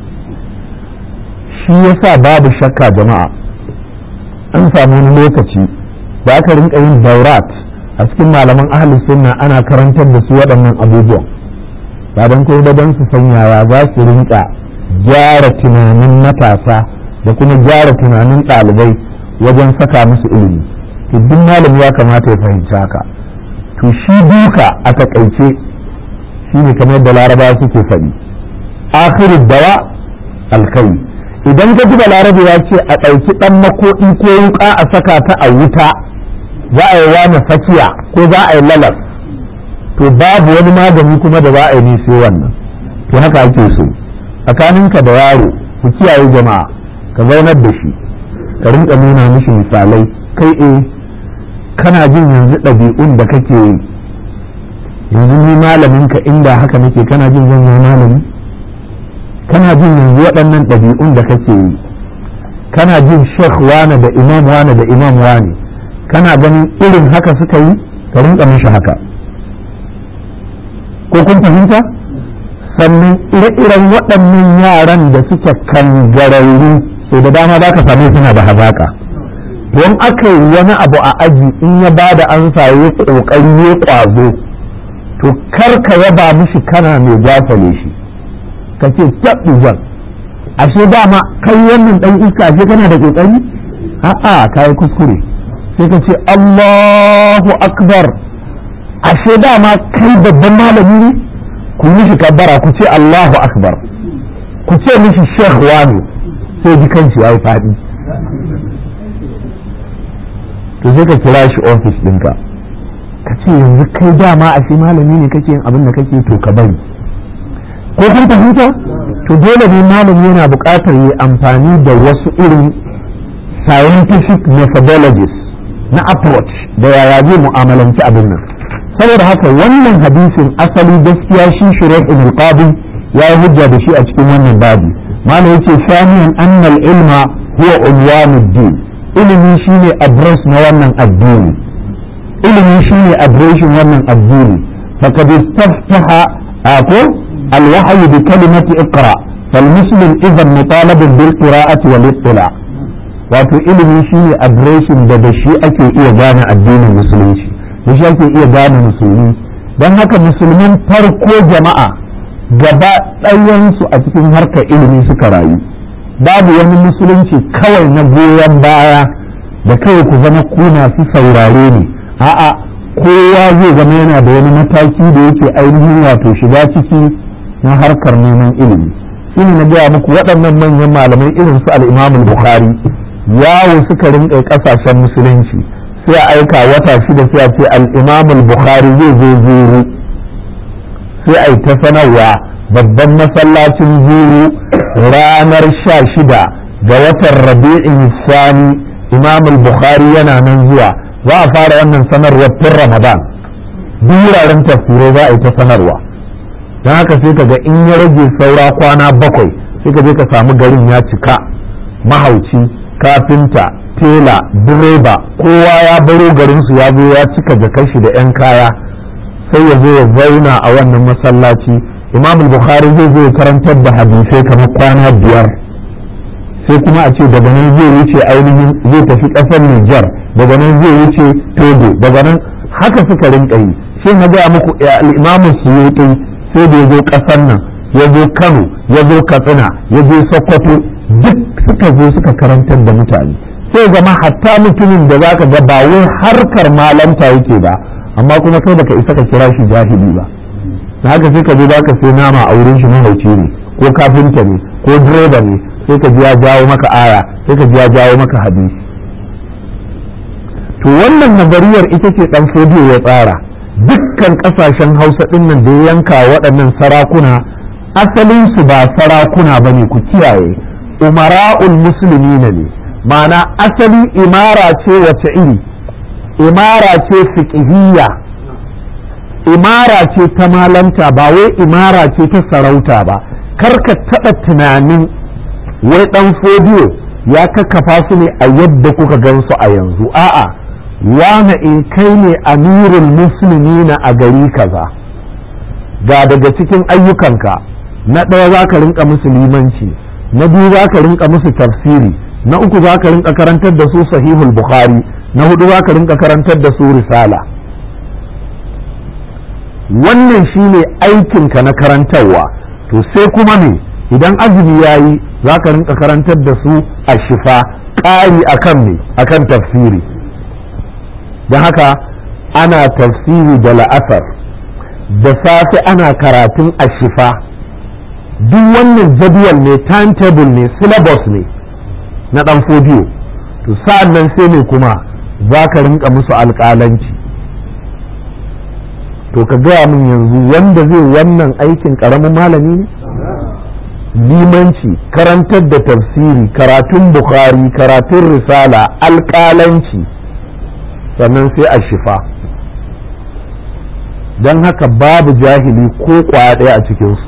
shi yasa babu shakka jama'a an samu wani lokaci da aka rinka yin daurat a cikin malaman ahli sunna ana karantar da su waɗannan abubuwan ba don kai da don su san yaya za su rinka gyara tunanin matasa da kuma gyara tunanin ɗalibai wajen saka musu ilimi to duk malami ya kamata ya fahimci haka to shi duka a takaice shi ne kamar yadda laraba suke faɗi akhiru dawa alkai idan ka ji balarabe ya ce a ɗauki ɗan makoɗi ko wuƙa a saka ta a wuta za a yi wani fakiya ko za a yi lalas to babu wani magani kuma da za a yi sai wannan to haka ake so tsakaninka da yaro ku kiyaye jama'a ka zaunar da shi ka rinka nuna mishi misalai kai eh kana jin yanzu ɗabi'un da kake yi yanzu ni malamin ka inda haka nake kana jin zan yi malami kana jin yanzu waɗannan ɗabi'un da kake yi kana jin shekh wane da imam wane da imam wane kana ganin irin haka suka yi ka rinka mishi haka ko kun fahimta sannan ire-iren waɗannan yaran da suke kangararru sai da dama za ka same suna da hazaƙa don aka yi wani abu a aji in ya ba da ansa ya ƙoƙari ya ƙwazo to kar ka yaba mishi kana mai gafale shi ka ce tabbi jan ashe dama kai wannan ɗan iska ashe kana da ƙoƙari a'a ka yi kuskure sai ka ce Allahu akbar ashe dama kai babban malami ne ku mishi kabbara ku ce Allahu akbar ku ce mishi sheikh wani sai ji kanshi ya yi faɗi to sai ka kira shi ofis ɗinka ka ce yanzu kai dama a shi malami ne kake yin abin da kake to ka bari ko kun fahimta to dole ne malami yana buƙatar yi amfani da wasu irin scientific methodologies na approach da yaya zai mu'amalanci abin nan saboda haka wannan hadisin asali gaskiya shi shuraih ibn qadi ya yi hujja da shi a cikin wannan babi malam yace samiyan annal ilma huwa unwanuddin ilimi shine address na wannan addini ilimi shine addressin wannan addini faqad istaftaha ako alwahyu bi kalimati iqra فالمسلم إذا مطالب بالقراءة والاطلاع wato ilimi shine adireshin da da shi ake iya gane addinin musulunci da shi ake iya gane musulmi don haka musulmin farko jama'a gaba ɗayansu a cikin harkar ilimi suka rayu babu wani musulunci kawai na goyon baya da kawai ku zama kuna su saurare ne a'a kowa zai zama yana da wani mataki da yake ainihin wato shiga ciki na harkar neman ilimi shi ne na gaya muku waɗannan manyan malamai irin su al'imamul bukhari yawo suka rinƙa ƙasashen musulunci sai a aika wata shida sai a ce al'imamul bukhari zai zo zuru sai a yi ta sanarwa babban masallacin zuru ranar sha shida ga watan rabi'in sani imamul bukhari yana nan zuwa za a fara wannan sanarwar tun ramadan duk wuraren tafsirai za a yi ta sanarwa don haka sai ka ga in ya rage saura kwana bakwai sai ka je ka samu garin ya cika mahauci kafinta tela direba kowa ya baro garinsu ya zo ya cika jakar shi da 'yan kaya sai ya zo ya zauna a wannan masallaci imam bukhari zai zo ya karantar da hadisai kamar kwana biyar sai kuma a ce daga nan zai wuce ainihin zai tafi ƙasar Nijar daga nan zai wuce Togo daga nan haka suka rinka yi sai na gaya muku al-imam Suyuti sai da ya zo ƙasar nan ya zo Kano ya zo Katsina ya je Sokoto duk suka zo suka karantar da mutane sai zama hatta mutumin da zaka ga ba wai harkar malanta yake ba amma kuma kai baka isa ka kira shi jahili ba da haka sai ka je zaka sai nama a wurin shi mahauci ne ko kafinta ne ko direba ne sai ka ji ya jawo maka aya sai ka ji ya jawo maka hadisi to wannan nazariyar ita ce dan fodiyo ya tsara dukkan kasashen hausa din nan da ya yanka waɗannan sarakuna asalin su ba sarakuna bane ku kiyaye umara'ul musulmi ne ma'ana asali imara ce wace iri imara ce fiqhiyya imara ce ta malanta ba wai imara ce ta sarauta ba karka taɓa tunanin wai ɗan fodiyo ya kakkafa su ne a yadda kuka gansu a yanzu a'a wane in kai ne amirul musulmi na a gari kaza ga daga cikin ayyukanka na ɗaya za ka rinka musu limanci na biyu za ka rinka musu tafsiri na uku za ka rinka karantar da su sahihul bukhari na hudu za ka rinka karantar da su risala wannan shine aikinka na karantarwa to sai kuma me idan azumi ya yi za ka rinka karantar da su a shifa ƙari akan me akan tafsiri don haka ana tafsiri da la'asar da safe ana karatun a shifa duk wannan jadwal ne timetable ne syllabus ne na ɗan fodiyo to sa'an nan sai ne kuma za ka rinka musu alƙalanci to ka gaya min yanzu wanda zai wannan aikin ƙaramin malami ne limanci karantar da tafsiri karatun bukhari karatun risala alƙalanci sannan sai a shifa don haka babu jahili ko kwaya ɗaya a cikinsu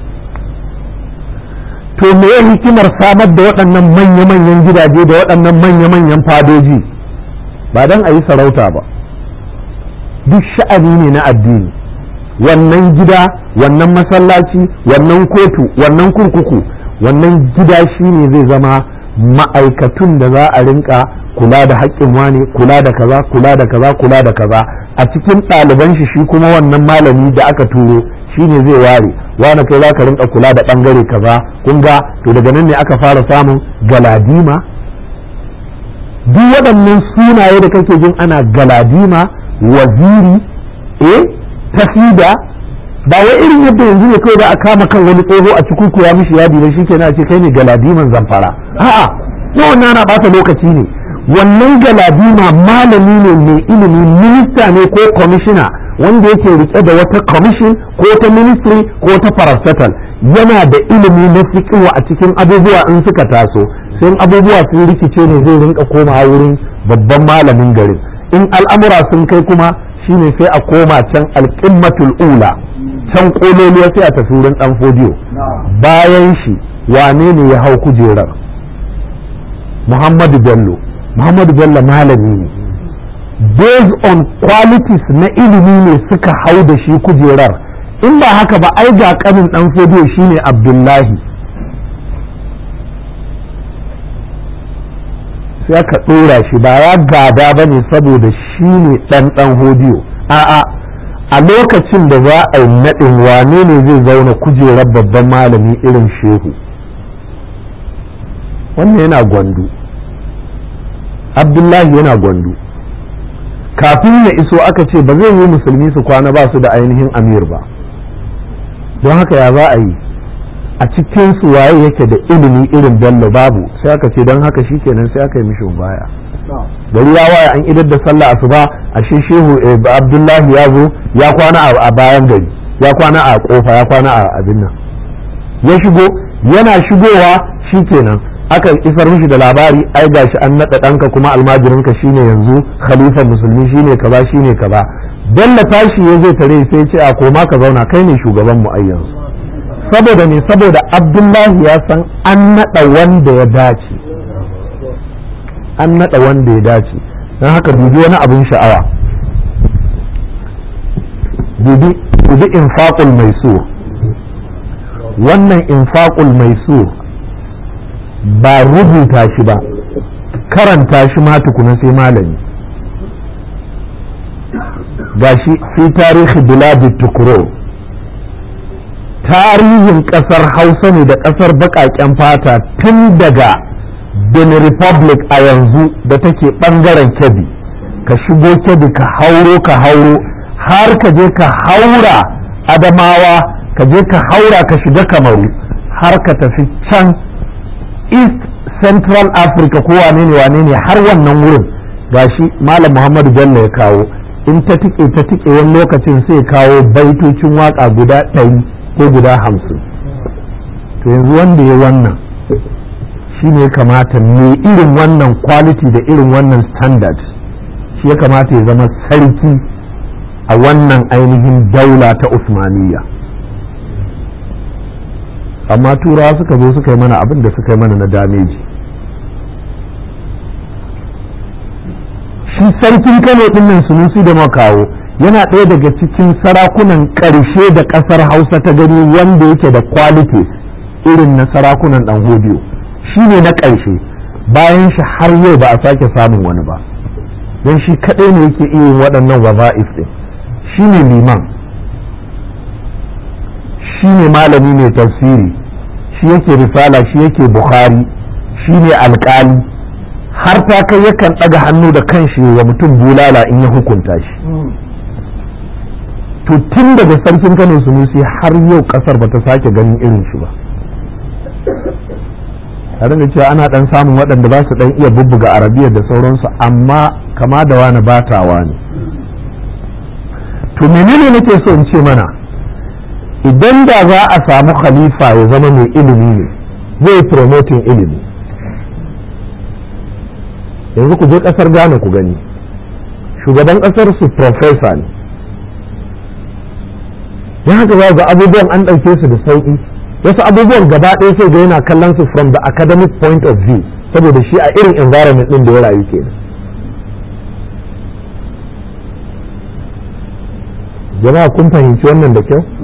to me hikimar samar da waɗannan manya-manyan gidaje da waɗannan manya-manyan fadoji ba don a yi sarauta ba duk sha'ani ne na addini wannan gida wannan masallaci wannan kotu wannan kurkuku wannan gida shi ne zai zama ma'aikatun da za a rinka kula da haƙƙin wane kula da kaza kula da kaza kula da kaza a cikin ɗaliban shi shi kuma wannan malami da aka turo shi ne zai ware wane kai za ka rinka kula da ɓangare kaza kun ga to daga nan ne aka fara samun galadima duk waɗannan sunaye da kake jin ana galadima waziri eh tafida ba wai irin yadda yanzu ne kawai da a kama kan wani tsoho a cikin kuya mishi yadi ba shi kenan ce kai ne galadiman zamfara a'a na wannan ana bata lokaci ne wannan galadima malami ne mai ilimi minista ne ko kwamishina wanda yake rike da wata commission ko ta ministry ko ta parastatal yana da ilimi na fiqh a cikin abubuwa in suka taso sai abubuwa sun rikice ne zai rinka komawa wurin babban malamin garin in al'amura sun kai kuma shine sai a koma can alƙimmatul ula can kololuwa sai a tafi wurin dan fodiyo bayan shi wane ne ya hau kujerar muhammadu bello muhammadu bello malami ne based on qualities na ilimi ne suka hau da shi kujerar in ba haka ba ai ga kanin dan fodiyo shine abdullahi sai aka ɗora shi ba ya gada ba ne saboda shi ne ɗan ɗan hodiyo a'a a lokacin da za a yi naɗin wane ne zai zauna kujerar babban malami irin shehu wannan yana gwandu abdullahi yana gwandu kafin ya iso aka ce ba zai yi musulmi su kwana ba su da ainihin amir ba don haka ya za a yi a cikin su waye yake da ilimi irin bello babu sai aka ce don haka shikenan sai aka yi mishi baya gari ya waye an idar da sallah asuba ashe shehu abdullahi ya zo ya kwana a bayan gari ya kwana a kofa ya kwana a abin nan ya shigo yana shigowa shikenan aka isar mishi da labari ai gashi an naɗa ɗanka kuma almajirinka shine yanzu khalifan musulmi shine kaza shine kaza bello tashi ya zai tare sai ce a koma ka zauna kai ne shugaban mu ai yanzu saboda ne saboda abdullahi ya san an naɗa wanda ya dace an naɗa wanda ya dace don haka dubi wani abin sha'awa dubi infaqul mai so wannan infaqul mai so ba rubuta shi ba karanta shi ma tukuna sai malami gashi fi tarihi biladi tukuro tarihin kasar hausa ne da kasar bakaken fata tun daga benin republic a yanzu da take bangaren kebbi ka shigo kebbi ka hauro ka hauro har ka je ka haura adamawa ka je ka haura ka shiga kamaru har ka tafi can east central africa ko wane ne wane ne har wannan wurin gashi malam muhammadu bello ya kawo in ta tike ta tike wani lokacin sai kawo baitocin waka guda ɗari ko guda hamsin to yanzu wanda ya wannan shi ne kamata me irin wannan quality da irin wannan standard shi ya kamata ya zama sarki a wannan ainihin daula ta usmaniya amma turawa suka zo suka yi mana abin da suka yi mana na dameji shi sarkin kano dinnan sunusi da makawo yana ɗaya daga cikin sarakunan ƙarshe da ƙasar hausa ta gani wanda yake da quality irin na sarakunan ɗan hodiyo shi ne na ƙarshe bayan shi har yau ba a sake samun wani ba don shi kaɗai ne yake iya yin waɗannan waza'if ɗin shi ne liman shi ne malami mai tafsiri shi yake risala shi yake bukhari shi ne alƙali har ta kai yakan ɗaga hannu da kanshi wa mutum bulala in ya hukunta shi to tun daga sarkin kano sunusi har yau ƙasar ba ta sake ganin irin shi ba tare da cewa ana ɗan samun waɗanda ba su ɗan iya bubbuga arabiya da sauransu amma kama da wani batawa ne to menene nake so in ce mana idan da za a samu khalifa ya zama mai ilimi ne zai promoting ilimi yanzu ku je kasar Ghana ku gani shugaban kasar su professor ne ya haka za ga abubuwan an ɗauke su da sauƙi wasu abubuwan gaba ɗaya sai ga yana kallon su from the academic point of view saboda shi a irin environment ɗin da ya rayu kenan jama'a kun fahimci wannan da kyau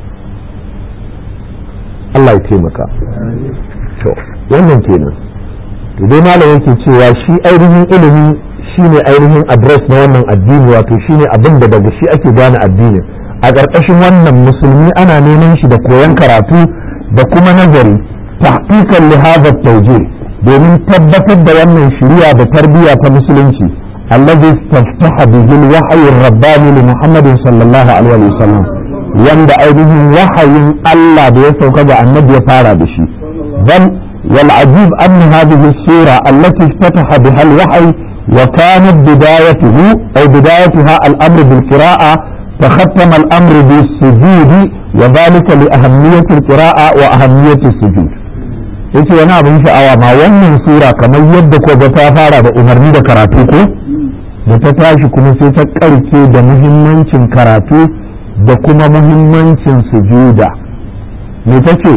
Allah ya taimaka to wannan kenan to dai malam yake cewa shi ainihin ilimi shine ainihin address na wannan addini wato shine abin da daga shi ake gane addinin a ƙarƙashin wannan musulmi ana neman shi da koyon karatu da kuma nazari tahqiqan li hadha tawjih domin tabbatar da wannan shari'a da tarbiyya ta musulunci alladhi istaftaha bihi al-wahyi ar-rabbani li Muhammad sallallahu alaihi wasallam wanda ainihin wahayin Allah da ya sauka ga annabi ya fara da shi bal wal ajib anna hadhihi as-sura allati iftataha biha al-wahyi wa kanat bidayatuhu aw bidayatuha al-amr bil qira'a تختم الأمر بالسجود وذلك لأهمية القراءة وأهمية السجود yace wani abin sha'awa ma wannan sura kamar yadda ko ga ta fara da umarni da karatu ko da ta tashi kuma sai ta karke da muhimmancin karatu da kuma muhimmancin sujuda me ta ce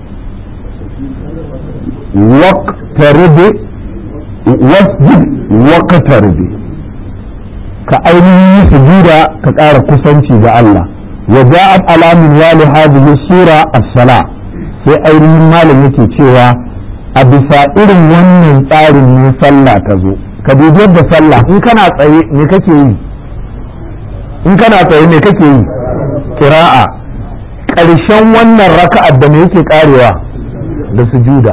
waqtaribi wasjud waqtaribi ka ainihin yi sujuda ka ƙara kusanci ga Allah wa ja'at ala min wali hadhihi sura as-sala sai ainihin malam yake cewa a bisa irin wannan tsarin ne sallah ta zo ka dubi yadda sallah in kana tsaye me kake yi in kana tsaye me kake yi kira'a ƙarshen wannan raka'ar da me yake karewa da sujuda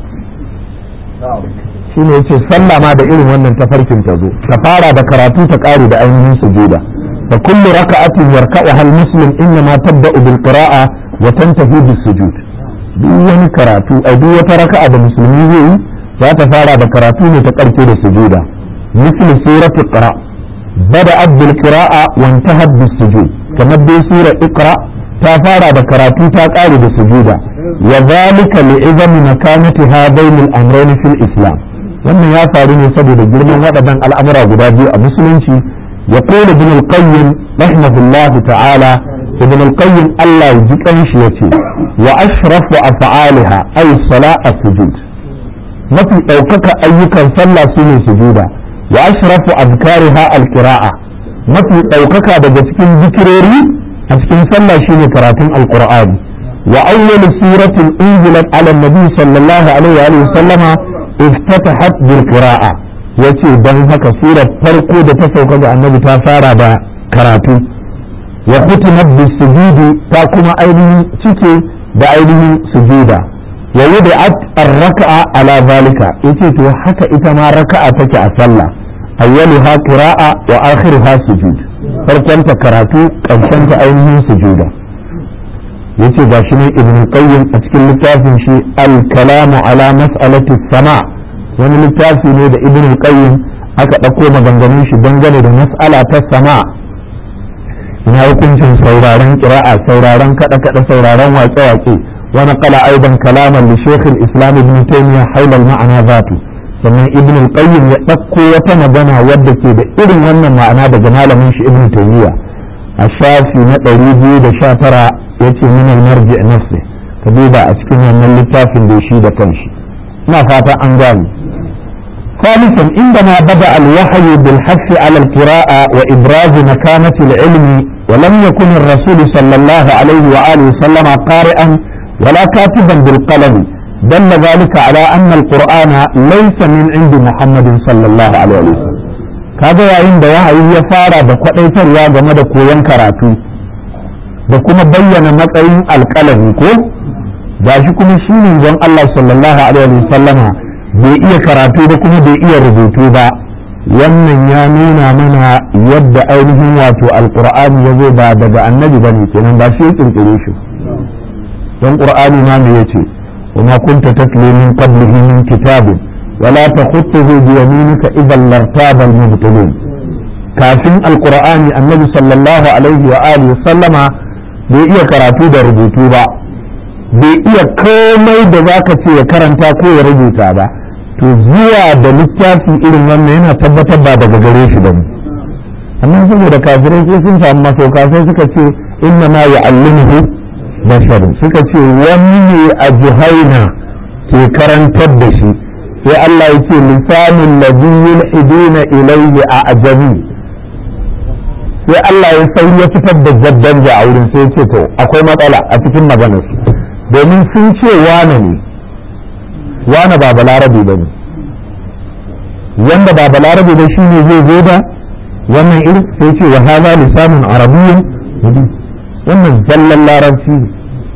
shine yace sallah ma da irin wannan tafarkin ta zo ta fara da karatu ta kare da ainihin sujuda fa kullu raka'atin yarka'uha al-muslim inna ma tabda'u bil qira'a wa tantahi bis sujud duk wani karatu a duk wata raka'a da musulmi zai yi za ta fara da karatu ne ta karke da sujuda misli suratul qira bada'at bil qira'a wa intahat bis sujud kamar dai sura iqra ta fara da karatu ta kare da sujuda wa dhalika li'izami makanati hadain al-amrayn fil islam wannan ya faru ne saboda girman waɗannan al'amura guda biyu a musulunci ya kone bin al-qayyim rahimahullahu ta'ala ibn al-qayyim Allah ya ji kanshi yace wa ashrafu af'aliha ay sala'a sujud mafi ɗaukaka ayyukan sallah sune sujuda wa ashrafu azkariha al-qira'a mafi ɗaukaka daga cikin zikirori a cikin sallah shine karatun alqur'ani wa awwal suratin unzilat ala nabi sallallahu alaihi wa sallama iftatahat bil qira'a yace dan haka surar farko da ta sauka ga annabi ta fara da karatu wa khutimat bis sujudi ta kuma ainihin cike da ainihin sujuda wa wudi'at ar-raka'a ala zalika yace to haka ita ma raka'a take a sallah awwaluha qira'a wa akhiruha sujud farkon ta karatu karshen ta ainihin sujuda yace gashi ne ibn qayyim a cikin littafin shi al-kalamu ala mas'alati sama wani littafi ne da ibn qayyim aka ɗauko maganganun shi dangane da mas'ala ta sama ina hukuncin sauraron qira'a sauraron kada kada sauraron waƙe-waƙe wani kala aidan kalaman li shaykh al-islam ibn taymiyyah hawla al-ma'ana zatu sannan ibn al-qayyim ya ɗauko wata magana wadda ke da irin wannan ma'ana daga malamin shi ibn taymiyyah a shafi na 219 yace min al-marji nafsi ka duba a cikin wannan littafin da shi da kanshi ina fata an gane ثالثا عندما بدأ الوحي بالحث على القراءة وإبراز مكانة العلم ولم يكن الرسول صلى الله عليه وآله وسلم قارئا ولا كاتبا بالقلم دل ذلك على أن القرآن ليس من عند محمد صلى الله عليه وسلم kaga yayin da wahayi ya fara da kwadaitarwa game da koyon karatu da kuma bayyana matsayin alƙalami ko gashi kuma shi ne don Allah sallallahu alaihi wasallama bai iya karatu ba kuma bai iya rubutu ba wannan ya nuna mana yadda ainihin wato alqur'ani ya zo ba daga annabi bane kenan ba shi ya kirkire shi don qur'ani ma me yace وما كنت تتلو من قبله من كتاب ولا تخطه بيمينك اذا لارتاب المبطلون كافين القرآن النبي صلى الله عليه وآله وسلم bai iya karatu da rubutu ba bai iya komai da za ka ce ya karanta ko ya rubuta ba to zuwa da littafi irin wannan yana tabbatar ba daga gare shi ba amma saboda kafirai sai sun samu masauka sai suka ce inna ma ya'allimuhu bashar suka ce wani ne a juhaina ke karantar da shi sai Allah ya ce lisanin ladhi yulhiduna ilayhi a ajabi sai Allah ya sai ya fitar da jaddanja a wurin sai ce to akwai matsala a cikin maganar su domin sun ce wane ne wane ba balarabe ba ne wanda ba balarabe ba shine zai zo da wannan irin sai ce wa hadha lisanun arabiyyin wannan zallan larabci ne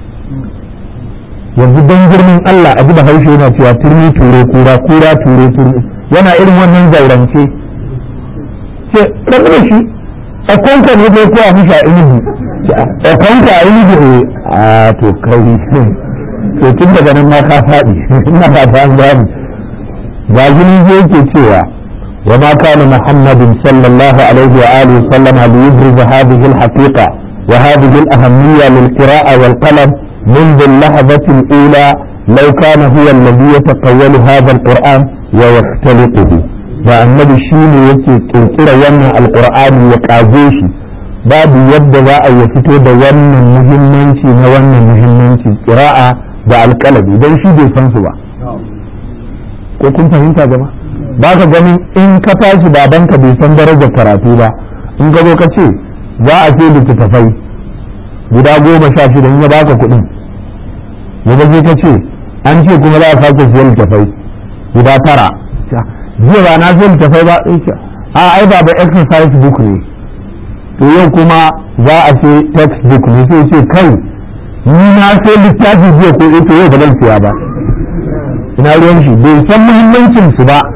yanzu don girman Allah a da haushe yana cewa turmi ture kura kura ture turmi yana irin wannan zaurance ce rabu da shi a kwanka ne ko ko a mishi a inibi a kwanka a inibi ne a to kai to tun daga nan ma ka faɗi ina ba ta gani ga gini zai yake cewa وما كان محمد صلى الله عليه وآله وسلم ليبرز هذه الحقيقة وهذه الأهمية للقراءة والقلم منذ اللحظة الأولى لو كان هو الذي يتقول هذا القرآن ويختلقه فالنبي شيني يكي تنكر يمنع القرآن وقازيشي babu yadda za a yi fito da wannan muhimmanci na wannan muhimmanci kira'a da alƙalabi don shi bai san su ba ko kun fahimta gaba ba ka ganin in ka tashi babanka bai san darajar karatu ba in ka zo ka ce za a ce littattafai guda goma sha shida in ya baka kuɗin ya sai ka ce an ce kuma za a sake siyan littattafai guda tara jiya ba na siyan littattafai ba a ai ba da exercise book ne to yau kuma za a ce textbook ne sai ce kai ni na sai littafi jiya ko ita yau ba zan siya ba ina ruwan shi bai san muhimmancin su ba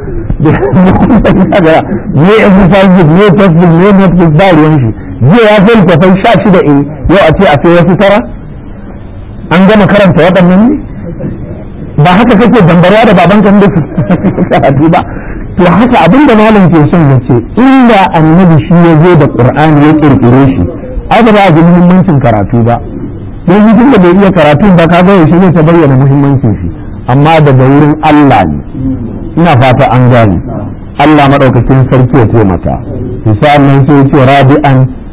ne exercise book ne textbook ne notebook ba ruwan shi jiya ya sai littafai sha shida in yau a ce a sai wasu tara an gama karanta waɗannan ne ba haka kake dambarwa da baban kan da su karatu ba to haka abin da malam ke son ya ce inda annabi shi ya zo da qur'ani ya kirkire shi ai ba za a ji muhimmancin karatu ba don yi da bai iya karatu ba ka ga yaushe zai ta bayyana muhimmancin shi amma daga wurin Allah ne ina fata an gane Allah madaukakin sarki ya taimaka misal nan sai ce rabi'an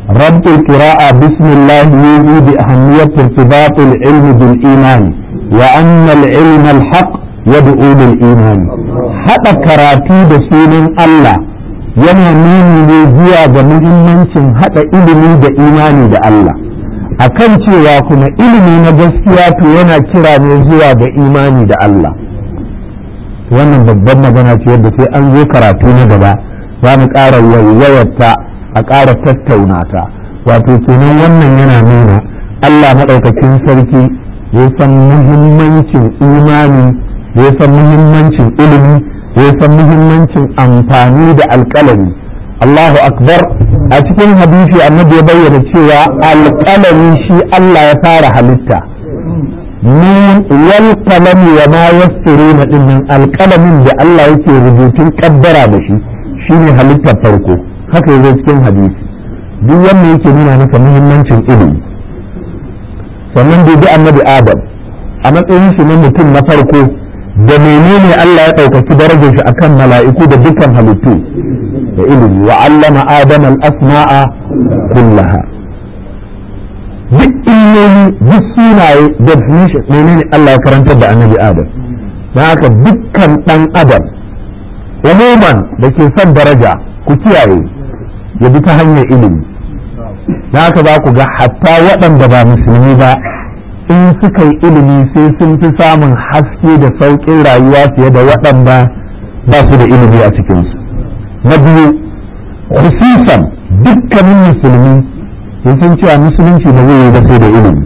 رب القراءة بسم الله يوحي بأهمية ارتباط العلم بالإيمان وأن العلم الحق يدعو للإيمان حتى كراتي بسين الله yana nuni ne zuwa ga muhimmancin haɗa ilimi da imani da Allah akan cewa kuma ilimi na gaskiya to yana kira ne zuwa ga imani da Allah wannan babban magana ce yadda sai an zo karatu na gaba za mu ƙara waiwayarta a ƙara tattauna ta wato kenan wannan yana nuna Allah maɗaukakin sarki ya san muhimmancin imani ya san muhimmancin ilimi ya san muhimmancin amfani da alƙalami Allahu akbar a cikin hadisi annabi ya bayyana cewa alƙalami shi Allah ya fara halitta min wal qalami wa ma yasturuna dinnan alƙalamin da Allah yake rubutun kaddara da shi shine halittar farko haka yazo cikin hadisi duk wanda yake nuna maka muhimmancin ilimi sannan bai bi annabi adam a matsayin shi na mutum na farko da menene Allah ya ɗaukaki darajar shi akan mala'iku da dukkan halittu da ilimi wa allama adam al-asma'a kullaha duk ilmomi duk sunaye definition menene Allah ya karantar da annabi adam don haka dukkan ɗan adam umuman da ke son daraja ku kiyaye ya bi ta hanyar ilimi na haka za ku ga hatta waɗanda ba musulmi ba in suka yi ilimi sai sun fi samun haske da sauƙin rayuwa fiye da waɗanda ba su da ilimi a cikinsu na biyu hususan dukkanin musulmi sun san cewa musulunci ba zai yi ba sai da ilimi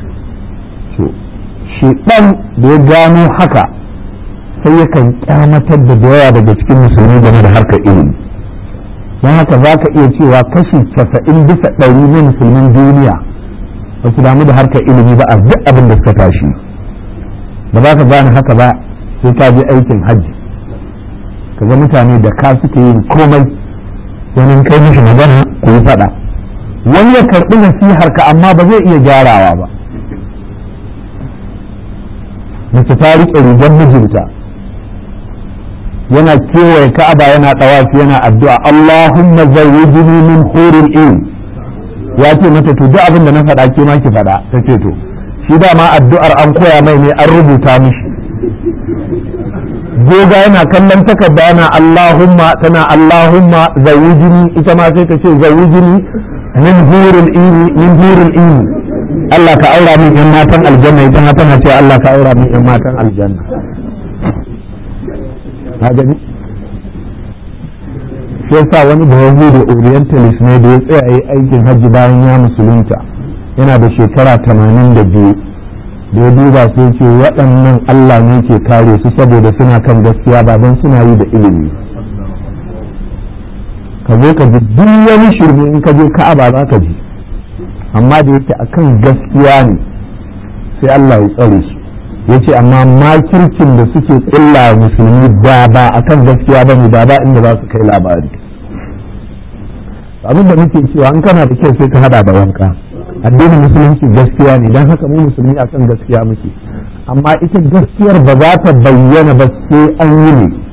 shi ɗan da ya gano haka sai yakan kyamatar da yawa daga cikin musulmi game da harkar ilimi don haka za ka iya cewa kashi casa'in bisa ɗari na musulmin duniya ba su damu da harkar ilimi ba a duk abin da suka tashi ba za ka gane haka ba sai ka je aikin hajji ka ga mutane da ka suke yin komai wani kai mishi magana ku yi faɗa wani ya karɓi nasihar ka amma ba zai iya gyarawa ba mace ta riƙe rigar mijinta yana kewaye ka'aba yana ɗawafi yana addu'a Allahumma zawwijni min huril in ya ce mata to duk abin da na faɗa ke ma ki faɗa ta ce to shi dama addu'ar an koya mai ne an rubuta mishi goga yana kallon takarda yana Allahumma tana Allahumma zawwijni ita ma sai ta ce zawwijni min huril in min huril in Allah ka aura min yan matan aljanna ita ma tana ce Allah ka aura min yan matan aljanna ka gani shi yasa wani bawazi da orientalist ne da ya tsaya yi aikin hajji bayan ya musulunta yana da shekara tamanin da biyu da ya duba sai ce waɗannan Allah ne ke kare su saboda suna kan gaskiya ba don suna yi da ilimi ka zo ka ji duk wani shirme in ka je ka'aba za ka ji amma da yake akan gaskiya ne sai Allah ya tsare su ya ce amma makircin da suke ƙulla musulmi da ba a kan gaskiya ba ne da ba inda za su kai labari abin da muke cewa an kana da kyau sai ka hada da wanka addinin musulunci gaskiya ne don haka mu musulmi a kan gaskiya muke amma ita gaskiyar ba za ta bayyana ba sai an yi ne